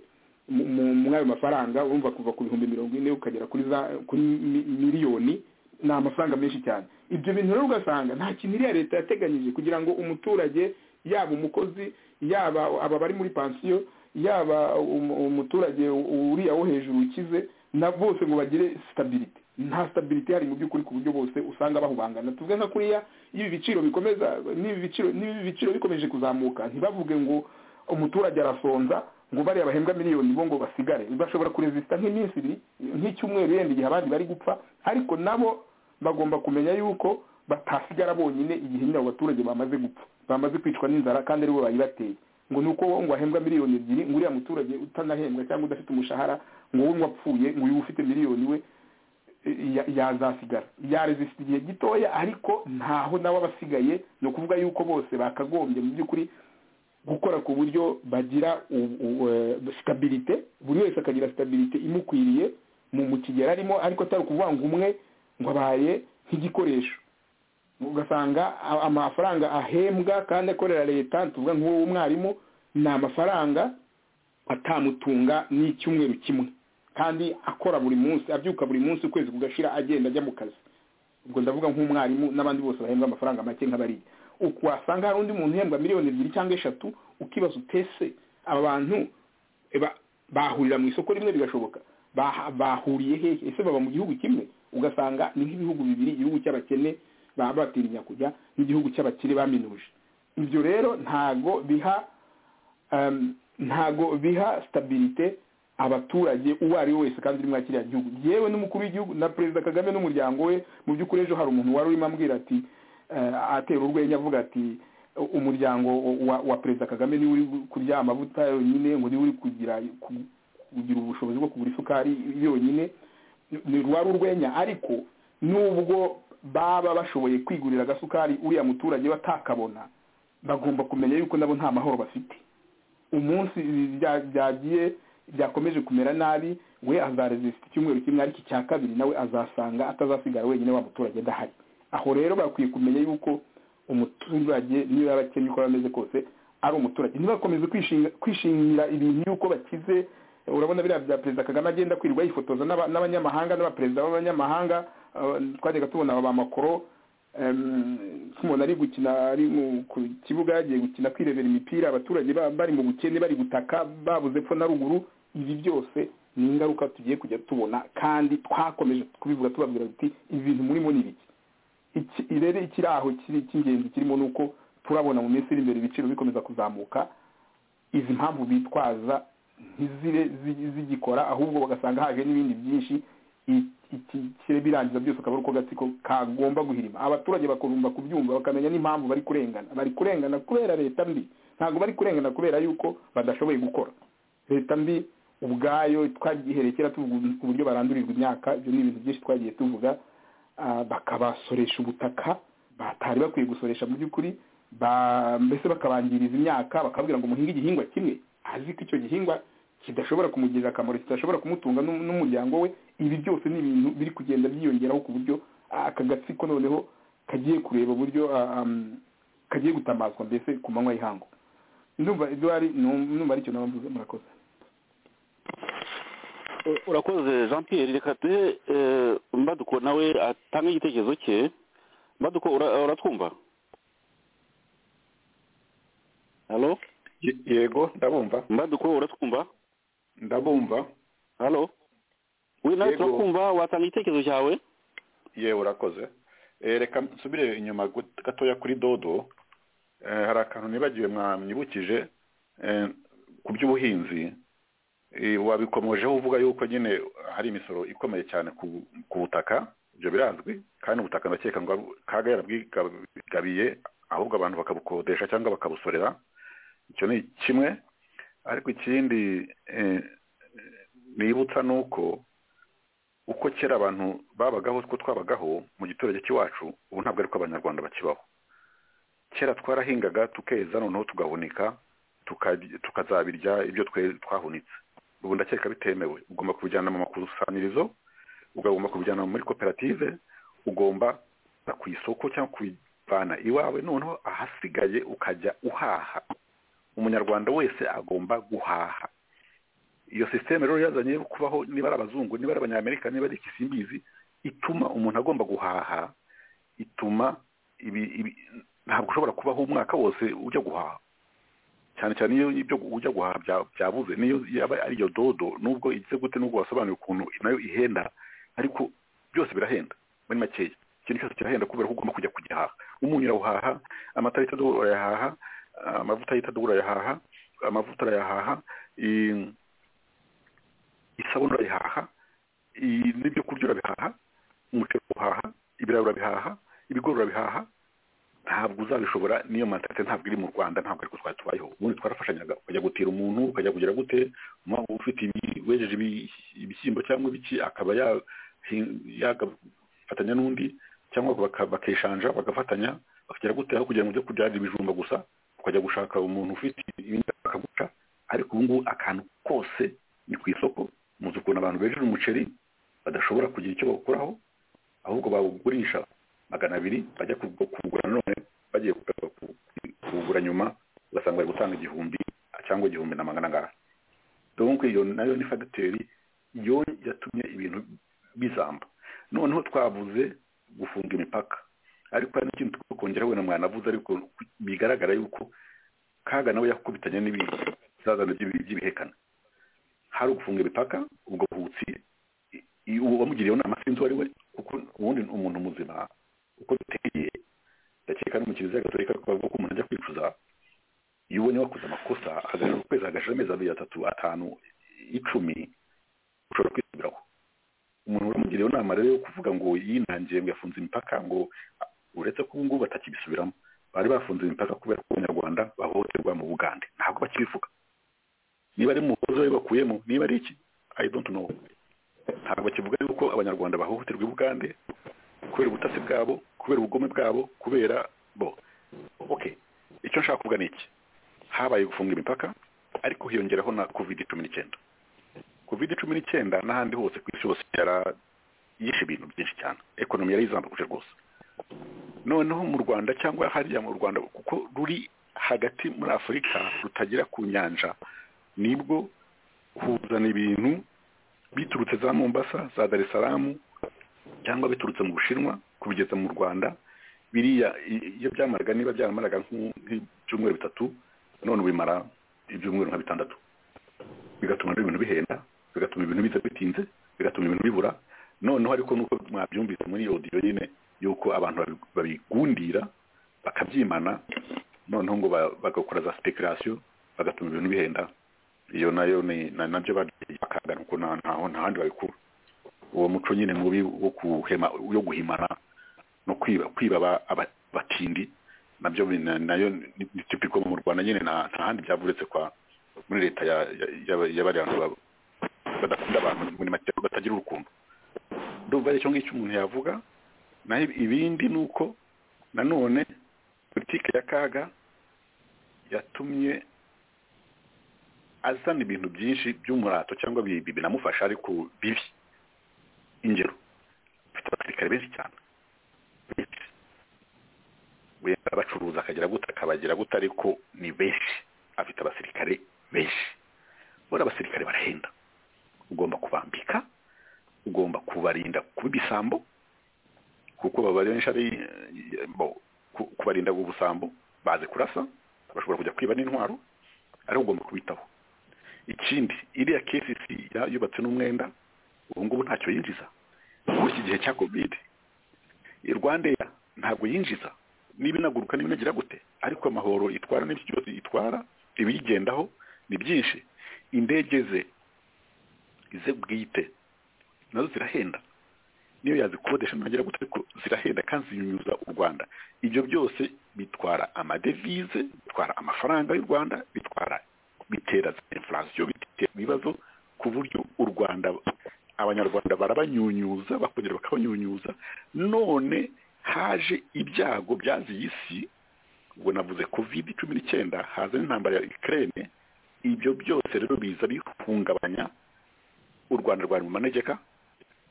mu- mu- muri ayo mafaranga urumva kuva ku bihumbi mirongo ine ukagera kuri za kuri mi- miliyoni ni amafaranga menshi cyane ibyo bintu rero ugasanga nta kintu iriya leta yateganyije kugira ngo umuturage yaba umukozi yaba aba bari muri pansiyo yaba um- umuturage uriya wo hejuru ukize na bose ngo bagire sitabiriti nta sitabiriti hari mu by'ukuri ku buryo bose usanga bahubangana tuvuge nka kuriya iyo ibi biciro bikomeza n'ibi biciro n'ibi biciro bikomeje kuzamuka ntibavuge ngo umuturage arasonza ngo bariya bahembwa miliyoni bo ngo basigare bashobora kurezisita nk'iminsi ibiri nk'icyumweru yenda igihe abandi bari gupfa ariko nabo bagomba kumenya yuko batasigara bonyine igihe nyine abo baturage bamaze gupfa bamaze kwicwa n'inzara kandi aribo bayibateye ngo ni uko wowe ngo ahembwa miliyoni ebyiri ngo uriya muturage utanahembwa cyangwa udafite umushahara ngo wowe ngo apfuye ngo uyu ufite miliyoni we ya- yazasigara yarezisita igihe gitoya ariko ntaho nawe aba asigaye ni ukuvuga yuko bose bakagombye mu by'ukuri gukora ku buryo bagira u- u- eh, sitabirite buri wese akagira sitabirite imukwiriye mu mu kigero arimo ariko atari ukuvuga ngo umwe ngo abaye nk'igikoresho ugasanga a- amafaranga ahembwa kandi akorera leta tuvuga nk'uwo mwarimu ni amafaranga atamutunga n'icyumweru kimwe kandi akora buri munsi abyuka buri munsi ukwezi kugashira agenda ajya mu kazi ubwo ndavuga nk'umwarimu n'abandi bose bahembwa amafaranga make nk'abariya uku wasanga hari undi muntu uhembwa miliyoni ebyiri cyangwa eshatu ukibaza utese aba bantu e, ba- bahurira mu isoko rimwe bigashoboka Baha- bahuriye hehe ese baba mu gihugu kimwe ugasanga ni nk'ibihugu bibiri igihugu cy'abakene baba batinya kujya n'igihugu cy'abakire baminuje ibyo rero ntago biha um, ntago biha stabilite abaturage uwo ari we wese kandi uri muri kiriya gihugu yewe n'umukuru w'igihugu na perezida kagame n'umuryango we mu by'ukuri ejo hari umuntu wari urimo ambwira ati eh, atera urwenya avuga ati "U- umuryango wa, wa perezida kagame niwe uri kurya amavuta yonyine ngo niwe uri kugira ku- kugira ubushobozi bwo kugura isukari yonyine ni rwari urwenya ariko nubwo baba bashoboye kwigurira agasukari uriya muturage batakabona bagomba kumenya yuko nabo nta mahoro bafite umunsi bya- byagiye byakomeje kumera nabi we azarezisita icyumweru kimwe ariko icya kabiri nawe azasanga atazasigara wenyine wa muturage adahari aho rero bakwiye kumenya yuko umuturage niba abakennye uko bameze kose ari umuturage ntibakomeze kwishinga- kwishingira ibintu yuko bakize urabona biriya bya perezida kagame agenda kwirirwa yifotoza n'aba- n'abanyamahanga n'abaperezida b'abanyamahanga eh, twajyaga tubona aba bamakoro nk'umuntu ari gukina ari mu- ku kibuga yagiye gukina kwirebera imipira abaturage ba- bari mu bukene bari gutaka babuze epfo na ruguru ibi byose ni ingaruka tugiye kujya tubona kandi twakomeje kubivuga tubabwira tuti ibi bintu murimo ni ibiki iki rero ikiri aho kiri cy'ingenzi kirimo ni uko turabona mu minsi iri imbere ibiciro bikomeza kuzamuka izi mpamvu bitwaza ntizire zi- zigikora ahubwo bagasanga haje n'ibindi byinshi i- iki kire birangiza byose akaba ari uko gatsiko kagomba guhirima abaturage bakumva kubyumva bakamenya n'impamvu bari kurengana bari kurengana kubera leta mbi ntabwo bari kurengana kubera yuko badashoboye gukora leta mbi ubwayo twagihereye kera tuvuga uburyo barandurirwa imyaka ibyo ni ibintu byinshi twagiye tuvuga ah, bakabasoresha ubutaka batari bakwiye gusoresha mu by'ukuri ba- mbese bakabangiriza imyaka bakabwira ngo muhinge igihingwa kimwe azi ko icyo gihingwa kidashobora kumugirira akamaro kidashobora kumutunga n'um- n'umuryango we ibi byose ni ibintu biri kugenda byiyongeraho ku buryo ah, aka gatsiko noneho kagiye kureba uburyo ah, am, kagiye gutamazwa mbese ku manywa y'ihangu numva eduwari numva aricyo naba mvuze murakoze Eh, urakoze jean pierre reka duhe mbadukura nawe atange igitekerezo cye baduko ura- uratwumva halo yego ndabumva mbaduko uratwumva ndabumva halo we nawe Yego. turakumva watanga igitekerezo cyawe yewe urakoze Eh, reka nsubire inyuma gut- gatoya kuri dodo Eh, hari akantu nibagiwe mwamwibukije eh, ku by'ubuhinzi Eh, wabikomojeho uvuga yuko nyine hari imisoro ikomeye cyane ku ku butaka ibyo birazwi kandi ubutaka ndakeka ngo kaga yarabwigabiye ahubwo abantu bakabukodesha cyangwa bakabusorera icyo ni kimwe ariko ikindi eh, nibutsa ni uko uko kera abantu babagaho uko twabagaho mu giturage cy'iwacu ubu ntabwo ariko abanyarwanda bakibaho kera twarahingaga tukeza noneho tugahunika tuka- tukazabirya ibyo twe- twahunitse ubu ndakeka bitemewe ugomba kubijyana mu makusanyirizo ugomba kubijyana muri koperative ugomba kujya ku isoko cyangwa kubivana iwawe noneho ahasigaye ukajya uhaha umunyarwanda wese agomba guhaha iyo sisiteme rero yazanye yo kubaho niba ari abazungu niba ari abanyamerika niba ari iki simbizi ituma umuntu agomba guhaha ituma ibi, ibi, ntabwo ushobora kubaho umwaka wose ujya guhaha cyane cyane iyo ibyo ujya guhaha bya- byabuze niyo yaba ari iyo dodo nubwo igize gute nubwo wasobanura ukuntu nayo ihenda ariko byose birahenda muri makeya ikintu cyose kirahenda kubera ko ugomba kujya kugihaha umunyu urawuhaha amata yitwa dodo urayahaha amavuta yitwa dodo urayahaha amavuta urayahaha i- isabune urayihaha i- n'ibyo kurya urabihaha umuceri uhaha ibirayi urabihaha ibigori urabihaha ntabwo uzabishobora niyo mentalite ntabwo iri mu rwanda ntabwo ariko twari tubayeho ubundi twarafashanyaga ukajya gutira umuntu ukajya kugira gute umwana ufite ibi- wejeje ibi- ibishyimbo cyangwa ibiki akaba yahi- yagafatanya n'undi cyangwa baka- bakishanja bagafatanya bakagira gute aho kugira ngo ujye kubyara ibijumba gusa ukajya gushaka umuntu ufite ibindi akaguca ariko ubu ngubu akantu kose ni ku isoko muzi ukuntu abantu bejeje umuceri badashobora kugira icyo bawukuraho ahubwo bawugurisha magana abiri bajya kugu- kuwugura none bagiye kuga- ku- kuwugura nyuma ugasanga bari gutanga igihumbi cyangwa igihumbi na magana angahe donc iyo nayo ni fagiteri yo yatumye ibintu bizamba noneho twavuze gufunga imipaka ariko hari n'ikintu tugomba kongeraho wenda mwanavuze ariko bigaragara yuko kaga nawe yakubitanye n'ibizazane by'ibihekana hari ugufunga imipaka ubwo buhutsi i- uwo wamugiriyeho nama sinzi uwo ari we kuko ubundi ni umuntu muzima uko duteye ndakeka no mu kiliziya gatolika bavuga ko umuntu ajya kwicuza iyo ubonye wakoze amakosa agarura ukwezi agashira amezi abiri atatu atanu icumi ushobora kwisubiraho umuntu uramugiriyeho inama rero yo kuvuga ngo yinangiye ngo yafunze imipaka ngo a- uretse ko ubu ngubu batakibisubiramo bari bafunze imipaka kubera ko abanyarwanda bahohoterwa mu bugande ntabwo bakibivuga niba ari umuhozo we bakuyemo niba ari iki i don't know ntabwo kivuga yuko abanyarwanda bahohoterwa i bugande kubera ubutasi bwabo kubera ubugome bwabo kubera bo okay icyo nshaka kuvuga ni iki habaye gufunga imipaka ariko hiyongeraho na covid cumi n'icyenda covid cumi n'icyenda n'ahandi hose ku isi hose yara- yishe ibintu byinshi cyane ekonomi yari izambukuje rwose noneho mu rwanda cyangwa hariya mu rwanda kuko ruri hagati muri afurika rutagera ku nyanja nibwo kuzana ibintu biturutse za mombasa za dar es salaam cyangwa biturutse mu bushinwa kubigeza mu rwanda biriya i- iyo byamaraga niba byaramaraga nk'u- nk'ibyumweru bitatu none bimara ibyumweru nka bitandatu bigatuma rero ibintu bihenda bigatuma ibintu biza bitinze bigatuma ibintu bibura noneho ariko nuko mwabyumvise muri odiyo nyine yuko abantu babi- babigundira bakabyimana noneho ngo ba- bagakora za speculation bagatuma ibintu bihenda iyo nayo ni na- nabyo bakaga nuko nta ntaho ntahandi babikura uwo muco nyine mubi wo kuhema yo guhimana no kwiba kwiba aba- aba- abatindi nabyo bi- na- nayo ni ni typical mu Rwanda nyine nta nta handi byavuretse kwa muri leta ya ya- ya- ya bariya bantu baba- badakunda abantu muri make batagira urukundo ndumva ari icyo ngicyo umuntu yavuga naho ibi- ibindi ni uko nanone politiki ya kaga yatumye azana ibintu byinshi by'umurato cyangwa bi- bi- binamufasha ariko bibi ingero afite abasirikare benshi cyane benshi wenda abacuruza akagira gute akabagira gute ariko ni benshi afite abasirikare benshi bora abasirikare barahenda ugomba kubambika ugomba kubarinda kuba ibisambo kuko babarisha ari bo ku- kubarinda ubusambo bazi kurasa bashobora kujya kwiba n'intwaro ari ugomba kubitaho ikindi iriya kcc ya- yubatse n'umwenda ubu ngubu ntacyo yinjiza muri iki gihe cya covid rwandeya ntabwo yinjiza niba inaguruka niba inagira gute ariko amahoro itwara n'ibyo byose itwara ibiyigendaho ni byinshi indege ze ize bwite nazo zirahenda niyo yazikodesha ntagira gute ariko zirahenda kandi zinyunyuza u rwanda ibyo byose bitwara amadevize bitwara amafaranga y'u rwanda bitwara bitera za inflation bitera ibibazo ku buryo u rwanda abanyarwanda barabanyunyuza bakongera bakabanyunyuza none haje ibyago byaziye isi ubwo navuze covid cumi n'icyenda haza n'intambara ya ukraine ibyo byose rero biza bihungabanya u rwanda rwari mu manegeka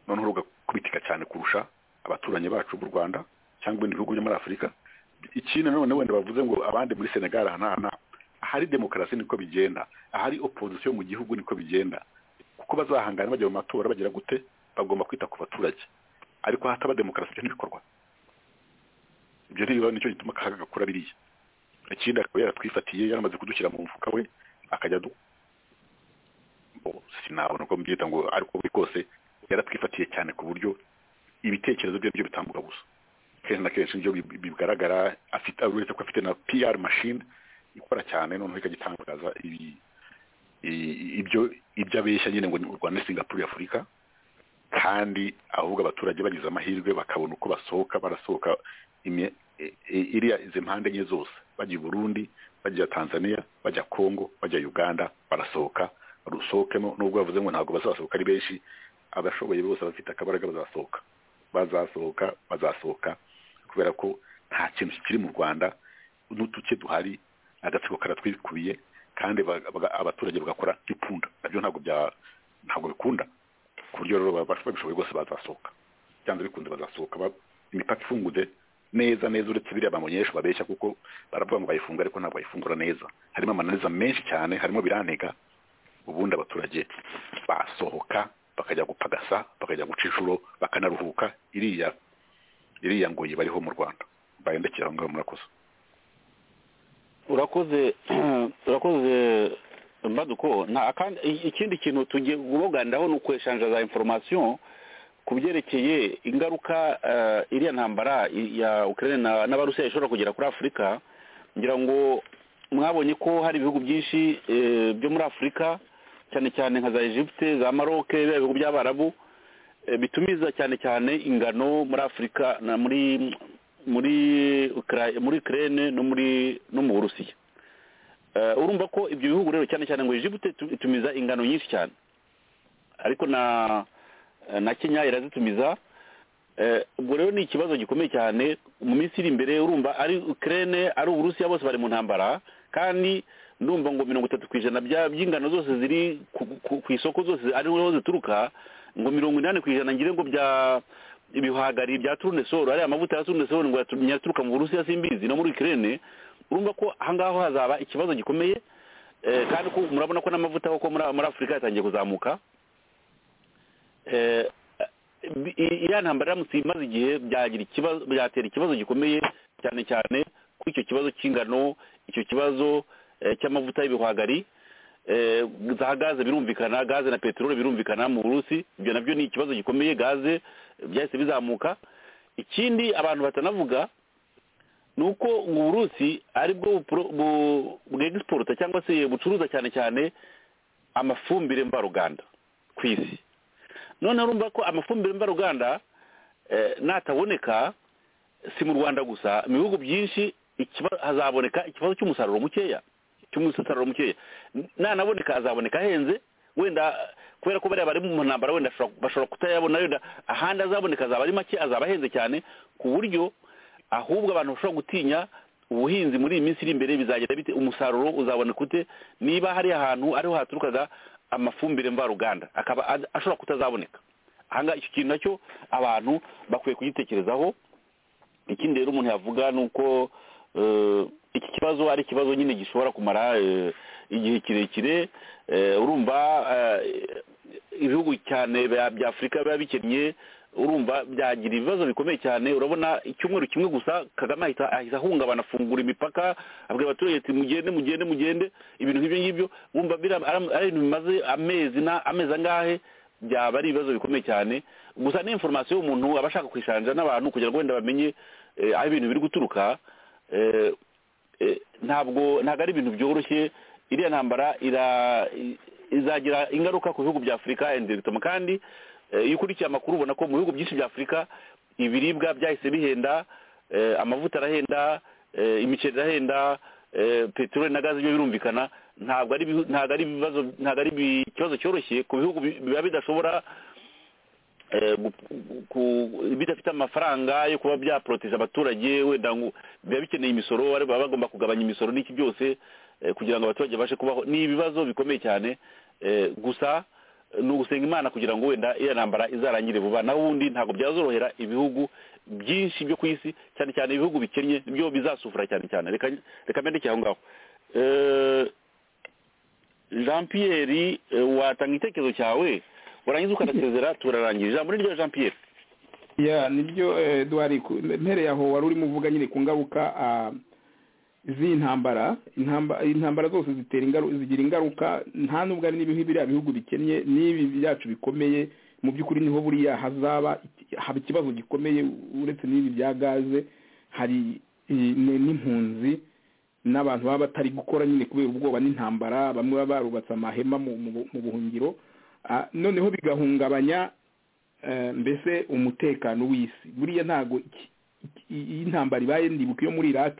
noneho rugakubitika cyane kurusha abaturanyi bacu b'u rwanda cyangwa ibindi bihugu byo muri afurika ikindi nanone wenda bavuze ngo abandi muri senegal aha n'aha n'aha. ahari demokarasi niko bigenda ahari opozisiyo mu gihugu niko bigenda kuko bazahangana bajya mu matora bagira gute bagomba kwita ku baturage ariko hataba demokarasi ibyo ntibikorwa ibyo ntibiba nicyo gituma akaga gakura biriya ikindi akaba yaratwifatiye yaramaze kudushyira mu mufuka we akajya adu Bo, sinabona uko mbyita ngo ariko buri kose yaratwifatiye cyane ku buryo ibitekerezo bye byo bitambuka gusa kenshi na kenshi nibyo bi- bigaragara afite uretse ko afite na PR machine ikora cyane noneho ikagitangaza ibi- i- ibyo ibyo abeshya nyine ngo ni u Rwanda ni Singapore ya Afurika kandi ahubwo abaturage bagize amahirwe bakabona uko basohoka barasohoka imi- i- i- iriya izi mpande enye zose bajya i Burundi bajya Tanzania bajya Congo bajya Uganda barasohoka rusohokemo nubwo bavuze ngo ntabwo bazasohoka ari benshi abashoboye bose bafite akabaraga bazasohoka bazasohoka bazasohoka kubera ko nta kintu kiri mu rwanda n'uduce duhari agatsiko karatwikubiye kandi ba- baga- abaturage bagakora nk'ipfunda nabyo ntabwo bya- ntabwo bikunda ku buryo rero baba- babishoboye rwose bazasohoka byanze bikunze bazasohoka ba- imipaka ifunguze neza neza uretse biriya bamonyesha babeshya kuko baravuga ngo bayifunga ariko ntabwo bayifungura neza harimo amananiza menshi cyane harimo birantega ubundi abaturage basohoka bakajya gupagasa bakajya guca inshuro bakanaruhuka iriya iriya ngo bariho mu rwanda bayandikira aho ngaho murakoze urakoze urakoze mbaduko nta kandi i- ikindi kintu tugiye kubaganiraho ni ukweshanja za information ku byerekeye ingaruka eh, iriya ntambara i- ya Ukraine na n'abarusiya ishobora kugera kuri Afurika ngira ngo mwabonye ko hari ibihugu byinshi eh, byo muri Afurika cyane cyane nka za Egypte za Maroc bya bihugu by'Abarabu eh, bitumiza cyane cyane ingano muri Afurika na muri muri Ukra- muri Ukraine no muri no mu Burusiya Eh, urumva ko ibyo bihugu rero cyane cyane ngo Egypte itu- itumiza ingano nyinshi cyane ariko na na Kenya irazitumiza Eh, ubwo rero ni ikibazo gikomeye cyane mu minsi iri imbere urumva ari Ukraine ari Uburusiya bose bari mu ntambara kandi ndumva ngo mirongo itatu ku ijana bya- by'ingano zose ziri ku- ku ku isoko zose ariho zituruka ngo mirongo inani ku ijana ngire ngo bya ibihwagari bya turunesoro ariya mavuta ya turunesoro ngo yatu- yaturuka mu burusiya simbizi no muri kirene urumva ko aha ngaho hazaba ikibazo gikomeye eh, kandi ko murabona ko n'amavuta koko muri muri afurika yatangiye kuzamuka eh, i- i- iriya ntambara iramutse imaze igihe byagira ikibazo byatera ikibazo gikomeye cyane cyane kuri icyo kibazo cy'ingano icyo kibazo eh, cy'amavuta y'ibihwagari eh, za gaze birumvikana gaze na peteroli birumvikana mu burusi ibyo nabyo ni ikibazo gikomeye gaze eh, byahise bizamuka ikindi abantu batanavuga ni uko mu burusi aribwo bupro- bu- bwegisiporuta cyangwa se bucuruza cyane cyane amafumbire mvaruganda ku isi none urumva ko amafumbire mvaruganda eh, nataboneka si mu rwanda gusa mu bihugu byinshi ikiba- hazaboneka ikibazo cy'umusaruro mukeya cy'umusaruro mukeya N- nanaboneka azaboneka ahenze wenda kubera ko bariya bari mu ntambara wenda ashobora- bashobora kutayabona wenda ahandi azaboneka azaba ari make azaba ahenze cyane ku buryo ahubwo abantu bashobora gutinya ubuhinzi muri iyi minsi iri imbere bizagira bite umusaruro uzaboneka ute niba hari ahantu ariho haturukaga amafumbire mvaruganda akaba ad- ashobora kutazaboneka ahangaha icyo kintu nacyo abantu bakwiye kugitekerezaho ikindi rero umuntu yavuga ni uko eh, iki kibazo ari ikibazo nyine gishobora kumara eh, igihe kirekire eh, urumva eh, ibihugu cyane bya bya afurika biba bikennye urumva byagira ibibazo bikomeye cyane urabona icyumweru kimwe gusa kagame ahita ahita ahungabana afungura imipaka abwira abaturage ati mugende mugende mugende ibintu nk'ibyo ngibyo wumva biriya ari ari ibintu bimaze amezi na amezi angahe byaba ari ibibazo bikomeye cyane gusa ni inforomasiyo y'umuntu aba ashaka kwishanja n'abantu kugira ngo wenda bamenye eh, aho ibintu biri guturuka eh, eh, ntabwo ntabwo ari ibintu byoroshye iriya ntambara ira- i- izagira ingaruka ku bihugu bya afurika and bituma kandi eh, iyo ukurikiye amakuru ubona ko mu bihugu byinshi bya afurika ibiribwa byahise bihenda eh, amavuta arahenda eh, imiceri irahenda eh, peteroli na gaze byo birumvikana ntabwo ari ibihu- ntabwo ari ibibazo ntabwo ari ibi- ikibazo cyoroshye ku bihugu bi- biba bidashobora eh, gu- ku- bidafite amafaranga yo kuba byaporoteza abaturage wenda ngo biba bikeneye imisoro bari- baba bagomba kugabanya imisoro n'iki byose eh, kugira ngo abaturage babashe kubaho ni ibibazo bikomeye cyane eh, gusa eh, ni ugusenga imana kugira ngo wenda iya ntambara izarangire vuba naho ubundi ntabwo byazorohera ibihugu byinshi byo ku isi cyane cyane ibihugu bikennye nibyo bizasufura cyane cyane reka reka mbendeke aho ngaho Eh, jean pierre eh, watanga igitekerezo cyawe warangiza ukanasezera turarangira ijambo ni ryo jean pierre ya nibyo eduwari mpereye aho wari urimo uvuga nyine ku ngaruka ah, z'intambara intamba- intambara zose zitera ingaru- zigira ingaruka nta n'ubwo ari n'ibihu biriya bihugu bikennye n'ibi byacu bikomeye mu by'ukuri niho buriya hazaba iki- haba ikibazo gikomeye uretse n'ibi bya gaze hari i- ni- n'impunzi n'abantu baba batari gukora nyine kubera ubwoba n'intambara bamwe baba barubatse amahema mu- mu bu- mu buhungiro Ah, noneho bigahungabanya eh, mbese umutekano w'isi buriya ntabwo iki- iki- iyi ntambara ibaye ndibuka iyo muri iraq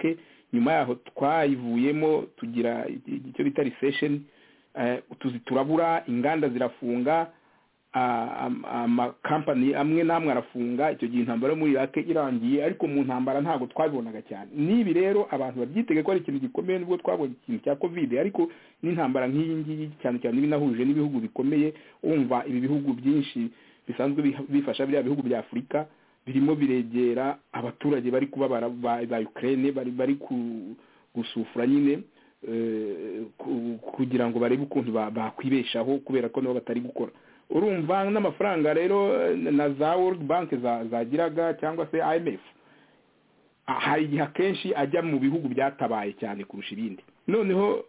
nyuma yaho twayivuyemo tugira i- icyo bita recession eh, utuzi turabura inganda zirafunga ah, am- amakampani amwe n'amwe arafunga icyo gihe intambara yo muri iraq irangiye ariko mu ntambara ntabwo twabibonaga cyane n'ibi rero abantu babyitege ko ari ikintu gikomeye nubwo twabonye ikintu cya covid ariko n'intambara nk'iyi ngiyi cyane cyane iba inahuje n'ibihugu bikomeye wumva ibi bihugu byinshi bisanzwe biha- bifasha biriya bihugu bya afurika birimo biregera abaturage bari kubabara ba ba Ukraine bari bari ku- gusufura nyine eh, ku- kugira ngo barebe ukuntu ba- bakwibeshaho kubera ko nabo batari gukora urumva n'amafaranga rero eh, na za World Bank za- zagiraga cyangwa se IMF ah, hari igihe akenshi ajya mu bihugu byatabaye cyane kurusha ibindi noneho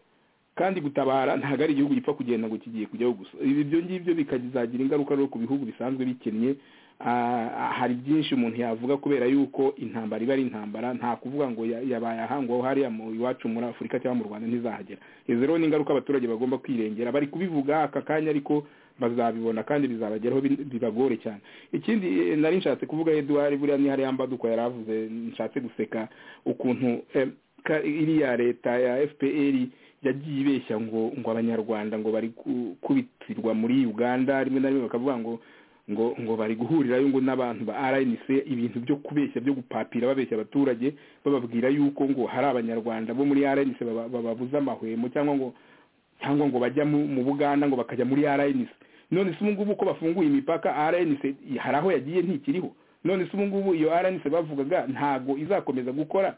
kandi gutabara ntabwo ari igihugu gipfa kugenda ngo kigiye kujyaho gusa ibyo ngibyo bikazagira ingaruka rero ku bihugu bisanzwe bikennye Ah, hari byinshi umuntu yavuga kubera yuko intambara iba ari intambara nta kuvuga ngo ya- yabaye ahangwaho hariya mu iwacu muri afurika cyangwa mu rwanda ntizahagera izo rero ni ingaruka abaturage bagomba kwirengera bari kubivuga aka kanya ariko bazabibona kandi bizabageraho bi- bibagore cyane ikindi eh, nari nshatse kuvuga eduwari buriya ni hariya mbaduko yari avuze nshatse guseka ukuntu eh, ka- iriya leta ya fpr yagiye ibeshya ngo ngo abanyarwanda ngo bari gukubitirwa muri uganda rimwe na rimwe bakavuga ngo ngo ngo bari guhurirayo ngo n'abantu ba RNC ibintu byo kubeshya byo gupapira babeshya abaturage bababwira yuko ngo hari abanyarwanda bo muri RNC baba- bababuza amahwemo cyangwa ngo cyangwa ngo bajya mu mu Buganda ngo bakajya muri RNC none se ubu ngubu ko bafunguye imipaka RNC hari aho yagiye ntikiriho none se ubu ngubu iyo RNC bavugaga ntago izakomeza gukora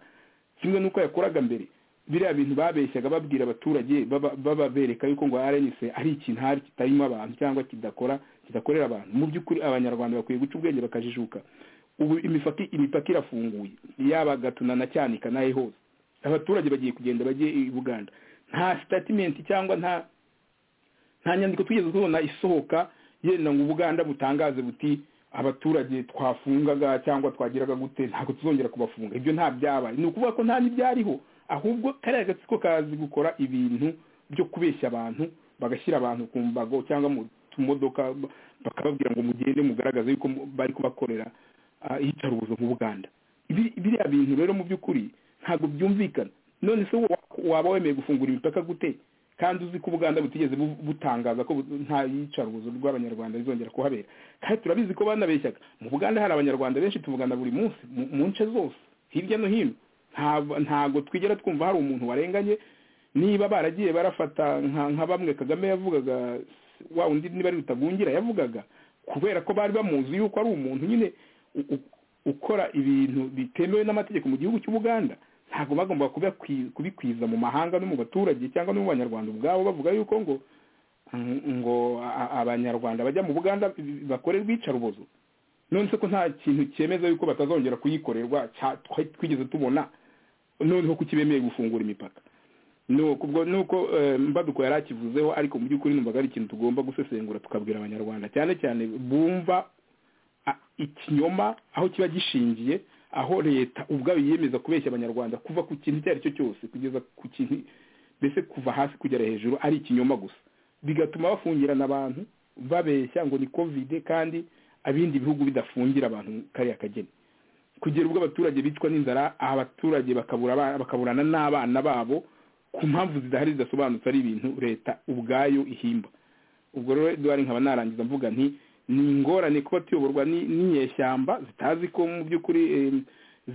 kimwe n'uko yakoraga mbere biriya bintu babeshyaga babwira abaturage baba- bababereka yuko ngo RNC ari ikintu hari kitarimo abantu cyangwa kidakora kidakorera abantu mu by'ukuri abanyarwanda bakwiye guca ubwenge bakajijuka ubu imipaka imipaka irafunguye yaba gatuna na cyanika n'ahe hose abaturage bagiye kugenda bagiye i buganda nta sitatimenti cyangwa nta nta nyandiko twigeze tubona isohoka yenda ngo ubuganda butangaze buti abaturage twafungaga cyangwa twagiraga gute ntabwo tuzongera kubafunga ibyo nta byabaye ni ukuvuga ko nta n'ibyariho ahubwo kariya gatsiko kazi gukora ibintu byo kubeshya abantu bagashyira abantu ku mbago cyangwa mu tumodoka ba- bakababwira ngo mugende mugaragaze yuko mu- bari kubakorera ah, iyicarubozo mu buganda Ibi- biriya bintu rero mu by'ukuri ntabwo byumvikana none se wa- waba wemeye gufungura imipaka gute kandi uzi ko ubuganda butigeze bu- butangaza ko bu- nta yicarubozo rw'abanyarwanda rizongera kuhabera kandi turabizi ko banabeshyaga mu buganda hari abanyarwanda benshi tuvugana buri munsi mu- mu nce zose hirya no hino Nta- ntago twigera twumva hari umuntu warenganye niba baragiye barafata nka nka bamwe kagame yavugaga wa undi niba ari rutagungira yavugaga kubera ko bari bamuzi yuko ari umuntu nyine u- u- ukora ibintu bitemewe n'amategeko mu gihugu cy'u Buganda ntabwo bagomba kubakwi- kubikwiza mu mahanga no mu baturage cyangwa no mu banyarwanda ubwabo bavuga yuko ngo ngo a- a- abanyarwanda bajya mu buganda bakore urwicarubozo none se ko nta kintu cyemeza yuko batazongera kuyikorerwa cya- twa- twigeze tubona noneho ko kibemeye gufungura imipaka nuko ubwo nuko eh, mbaduko yari akivuzeho ariko mu by'ukuri numvaga ari ikintu tugomba gusesengura tukabwira abanyarwanda cyane cyane bumva a- ikinyoma aho kiba gishingiye aho leta ubwayo yiyemeza kubeshya abanyarwanda kuva ku kintu icyo ari cyo cyose kugeza ku kintu mbese kuva hasi kugera hejuru ari ikinyoma gusa bigatuma bafungirana abantu babeshya ngo ni kovide kandi ibindi bihugu bidafungira abantu kariya kageni kugera ubwo abaturage bicwa n'inzara abaturage bakabura abana- bakaburana n'abana babo ku mpamvu zidahari zidasobanutse ari ibintu leta ubwayo ihimba ubwo rero eduwari nkaba narangiza mvuga nti ni ingorane kuba tuyoborwa ni- n'inyeshyamba zitazi ko mu by'ukuri eh,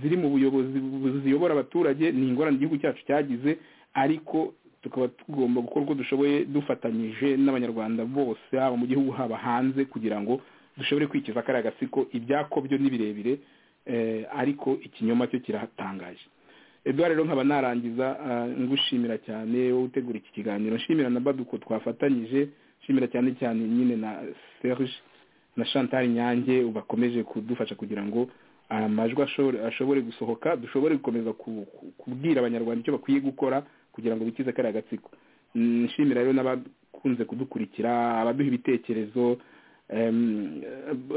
ziri mu buyobozi bu- ziyobora abaturage ni ingorane igihugu cyacu cyagize ariko tukaba tugomba gukora uko dushoboye dufatanyije n'abanyarwanda bose haba mu gihugu haba hanze kugira ngo dushobore kwikiza kariya gatsiko ibyako byo ni birebire eh, ariko ikinyoma cyo kirahatangaje eduard rero nkaba narangiza ah, ngushimira cyane wowe utegura iki kiganiro nshimira na baduko twafatanyije nshimira cyane cyane nyine na serge na chantal nyange bakomeje kudufasha kugira ngo amajwi ashobore- ashobore gusohoka dushobore gukomeza ku- ku- kubwira abanyarwanda icyo bakwiye gukora kugira ngo bikize kariya gatsiko Mm, nshimira rero n'abakunze kudukurikira abaduha ibitekerezo em,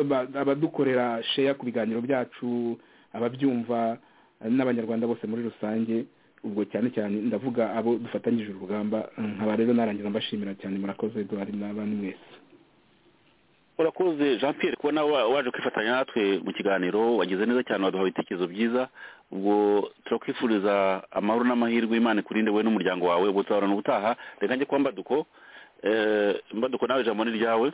aba- abadukorera sheya ku biganiro byacu ababyumva n'abanyarwanda bose muri rusange ubwo cyane cyane ndavuga abo dufatanyije urugamba nkaba rero narangiza mbashimira cyane murakoze eduard n'abandi mwese urakoze jean pierre kuba nawe wa- waje kwifatanya natwe mu kiganiro wagize neza cyane waduha ibitekerezo byiza ubwo turakwifuriza amahoro n'amahirwe imana ikurinde wowe n'umuryango wawe ubutahorana ubutaha reka njye kuba mbaduko Eh, mbaduko nawe ijambo ni ryawe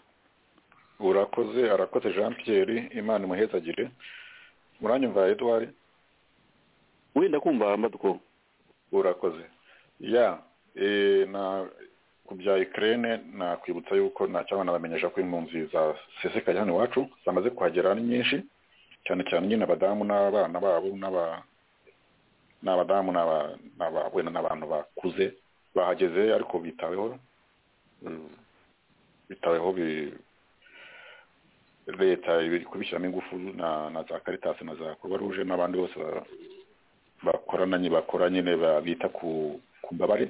urakoze arakoze jean pierre imana imuhezagire muranyumva eduard wenda kumva mbaduko urakoze ya eh, na ku bya ikirere nakwibutsa yuko ntacyo abana bamenyesha ko impunzi zasesekaye hano iwacu zamaze kuhagera ari nyinshi cyane cyane nyine abadamu n'abana babo n'aba n'abadamu n'aba- n'aba- wenda n'abantu bakuze bahageze ariko bitaweho Mm, bitaweho bi- leta iri kubishyiramo ingufu na na za karitasi na za kuruwa ruje n'abandi bose ba- bakorana nyine bakora nyine ba- bita ku ku mbabare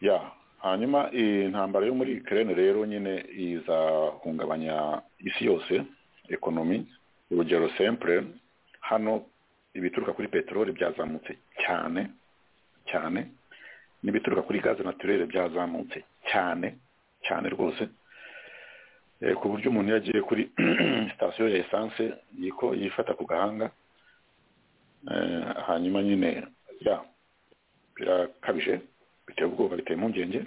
ya hanyuma iyi ntambara yo muri Ukraine rero nyine izahungabanya isi yose ekonomi urugero sempre hano ibituruka kuri peteroli byazamutse cyane cyane n'ibituruka kuri gaze naturere byazamutse cyane cyane rwose Eh, ku buryo umuntu iyo agiye kuri sitasiyo ya esanse yiko yifata ku gahanga Eh, hanyuma nyine ya birakabije biteye ubwoba biteye impungenge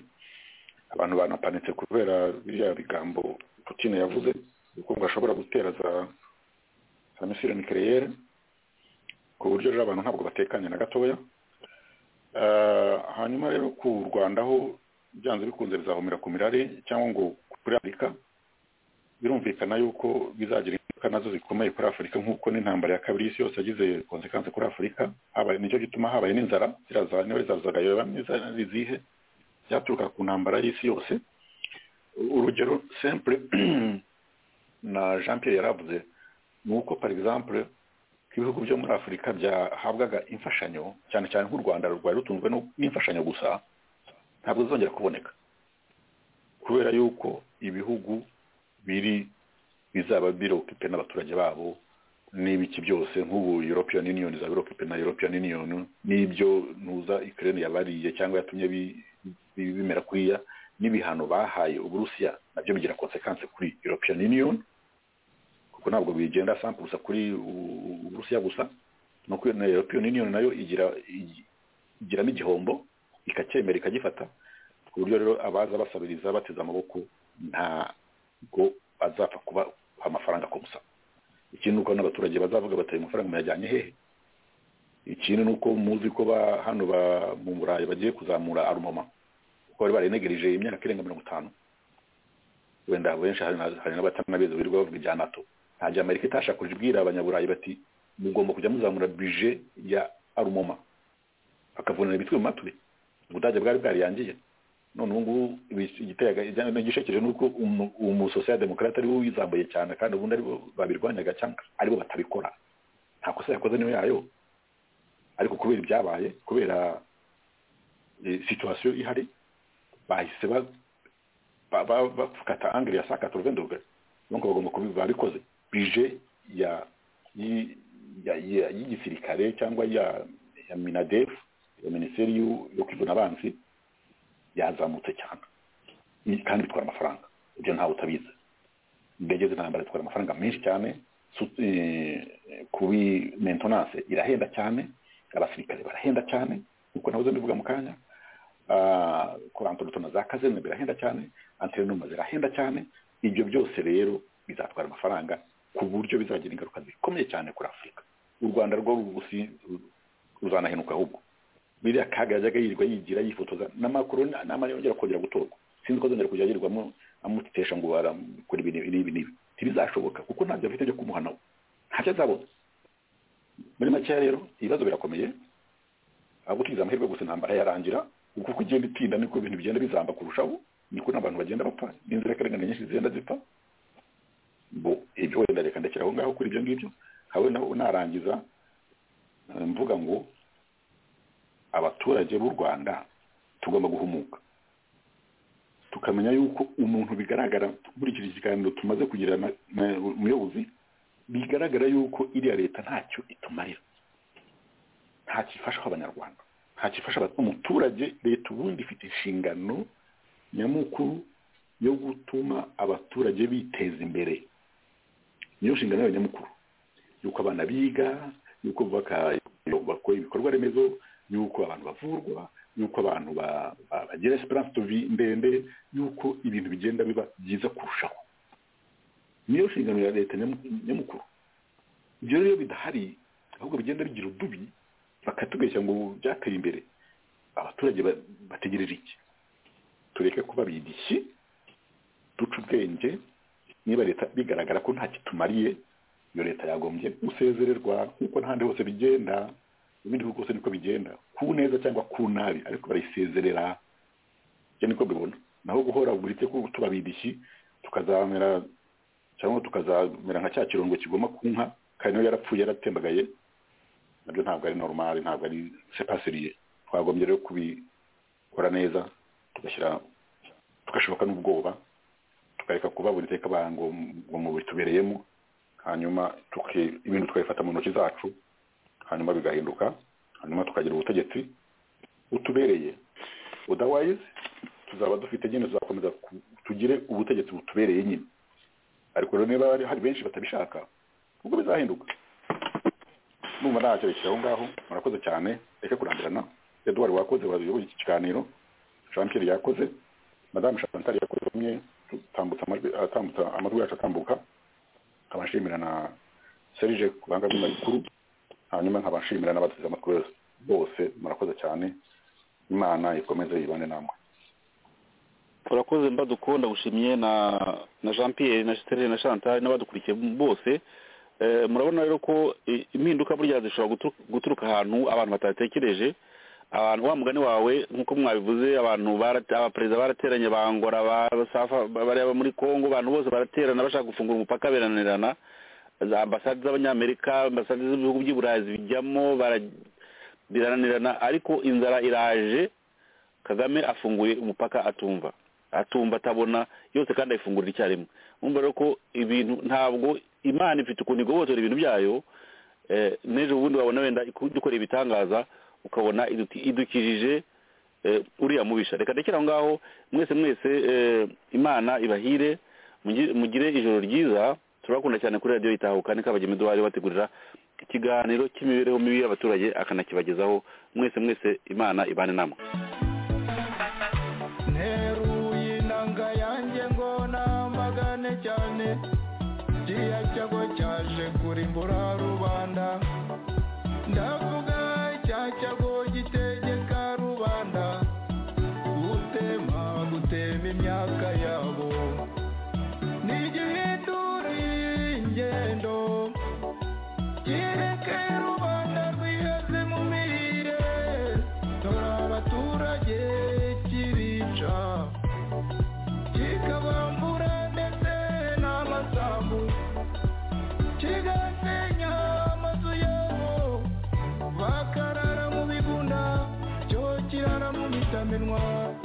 abantu banapanitse kubera biriya bigambo Putin yavuze yuko ngo ashobora gutera za za misile nucleaire ku buryo rero abantu ntabwo batekanye na gatoya Eh, hanyuma rero ku rwanda ho byanze bikunze bizahumira ku mirari cyangwa ngo kuri afurika birumvikana yuko bizagira ingaruka nazo zikomeye kuri afurika nk'uko n'intambara ya kabiri y'isi yose yagize konsekansi kuri afurika habaye nicyo gituma habaye n'inzara ziraza niba rizazaga yoba myiza rizihe byaturuka ku ntambara y'isi yose urugero simple na jean pierre yaravuze ni uko par exemple ko ibihugu byo muri afurika byahabwaga imfashanyo cyane cyane nk'u rwanda rwari rutunzwe no- n'imfashanyo gusa ntabwo zizongera kuboneka kubera yuko ibihugu biri bizaba birokipe n'abaturage babo n'ibiki byose nk'ubu european union izaba irokipe na european union n'ibyo ntuza ikirere yabariye cyangwa yatumye bi- bi- bimera kuriya n'ibihano bahaye uburusiya nabyo bigira konsekansi kuri european union kuko ntabwo bigenda sampurusa kuri u- u- uburusiya gusa no kuri na european union nayo igira igi- igiramo igihombo ikacyemera ikagifata ku buryo rero abaza basabiriza bateze amaboko ntabwo bazapfa kuba amafaranga ku gusa ikindi nuko n'abaturage bazavuga bati ayo mafaranga muyajyanye hehe ikindi nuko muzi ko ba hano ba mu burayi bagiye kuzamura arumoma kuko bari barayinegereje imyaka irenga mirongo itanu wenda benshi hari na- hari n'abatanabizi birirwa bavuga ibya nato nta gihe amerika itashakurije ibwira abanyaburayi bati mugomba kujya muzamura bije ya arumoma bakavunana imitwe mu matwi ubudage bwari bwariyangiye none ubu ngubu igitekerezo ni uko umusosiyal demokarate ariwe wizambuye cyane kandi ubundi aribo babirwanyaga cyangwa aribo batabikora nta kosa yakoze niyo yayo ariko kubera ibyabaye kubera situwasiyo ihari bahise bafata angere ya saa katoruvende ubugari nuko bagomba kubiba bikoze bije ya y'igisirikare cyangwa ya ya minadefu ya minisiteri yo kwivuna abanzi yazamutse cyane kandi bitwara amafaranga ibyo ntawe utabizi indege z'intambara zitwara amafaranga menshi cyane kubi mentonanse irahenda cyane abasirikare barahenda cyane nkuko nawe mbivuga mu kanya kora antonotona za kazene birahenda cyane anterinoma zirahenda cyane ibyo byose rero bizatwara amafaranga ku buryo bizagira ingaruka zikomeye cyane kuri afurika u rwanda rwo ruzanahenuka ahubwo biriya kaga yajyaga yirirwa yigira yifotoza n'amakuru n'amara yongera kongera gutorwa sinzi ko azongera kujya yirirwamo amutitesha ngo barakora ibi n'ibi n'ibi ntibizashoboka kuko ntabyo afite byo kumuhana we ntacyo azabona muri make rero ibibazo birakomeye ahubwo tugize amahirwe gusa intambara yarangira kuko igenda itinda niko ibintu bigenda bizamba kurushaho niko n'abantu bagenda bapfa n'inzirakarengane nyinshi zigenda zipfa bo ibyo wenda reka ndekera aho ngaho kuri ibyo ngibyo nkawe narangiza mvuga ngo abaturage b'u rwanda tugomba guhumuka tukamenya yuko umuntu bigaragara muri iki kiganiro tumaze kugira umuyobozi bigaragara yuko iriya leta ntacyo itumarira ntacyo ifasha abanyarwanda ntacyo ifasha umuturage leta ubundi ifite inshingano nyamukuru yo gutuma abaturage biteza imbere niyo nshingano yayo nyamukuru yuko abana biga yuko bakora ibikorwa remezo yuko abantu bavurwa yuko abantu bagira esperance tuvi ndende yuko ibintu bigenda biba byiza kurushaho niyo nshingano ya leta nyamukuru ibyo rero bidahari ahubwo bigenda bigira udubi bakatubeshya ngo byateye imbere abaturage bategereje iki tureke kuba bidishyi duca ubwenge niba leta bigaragara ko nta kitumariye iyo leta yagombye gusezererwa kuko n'ahandi hose bigenda ibindi bihugu byose niko bigenda ku neza cyangwa ku nabi ariko barayisezerera ibyo niko bibona naho guhora buritse ko tubabidishyi tukazamera cyangwa tukazamera nka cya kirongo kigoma ku nka kandi nayo yarapfuye yaratembagaye nabyo ntabwo ari normal ntabwo ari sepasiriye twagombye rero kubikora neza tugashyira tugashoboka n'ubwoba tukareka kuba buri teka ngo mu bitubereyemo hanyuma ibintu tukabifata mu ntoki zacu hanyuma bigahinduka hanyuma tukagira ubutegetsi butubereye odawayizi tuzaba dufite nyine tuzakomeza tugire ubutegetsi butubereye nyine ariko rero niba hari benshi batabishaka ubwo bizahinduka numva ntakerekera aho ngaho murakoze cyane reka kurambirana eduwari wakoze wayoboye iki kiganiro jean pierre yakoze madamu chantal yakoze umwe atambutsa amajwi yacu atambuka nkabashimira na serge ku banga bw'amakuru hanyuma nkabashimira n'abateze amatwi bose murakoze cyane imana ikomeze yibane namwe urakoze mbadukunda gushimye na na jean pierre na sterine na chantal n'abadukurikiye bose murabona rero ko impinduka burya zishobora guturuka ahantu abantu batatekereje abantu wa mugani wawe nk'uko mwabivuze abantu abaperezida barateranye bangora bareba muri congo abantu bose baraterana bashaka gufungura umupaka beranirana ambasade z'abanyamerika ambasade z'ibihugu by'i burayi bijyamo birananirana ariko inzara iraje kagame afunguye umupaka atumva atumva atabona yose kandi ayifungurira icyarimwe mwumva rero ko ibintu ntabwo imana ifite ukuntu igobotora ibintu byayo n'ejo bundi wabona wenda dukoreye ibitangaza ukabona idukijije uriya mubisha reka ndekere aho ngaho mwese mwese imana ibahire mugire ijoro ryiza turabakunda cyane kuri radiyo yitahuka niko abageni duhari bategurira ikiganiro cy'imibereho mibi y'abaturage akanakibagezaho mwese mwese imana ibane namwe nteruye inanga yanjye ngo namagane cyane kiriya cyago cyaje kurimbura rubanda ndavuga cya cyago gitegeka rubanda gutema gutema imyaka yabo ni igihinduri ingendo kireke rubanda rwiheze mu mirire dore abaturage kirica ishami ntwara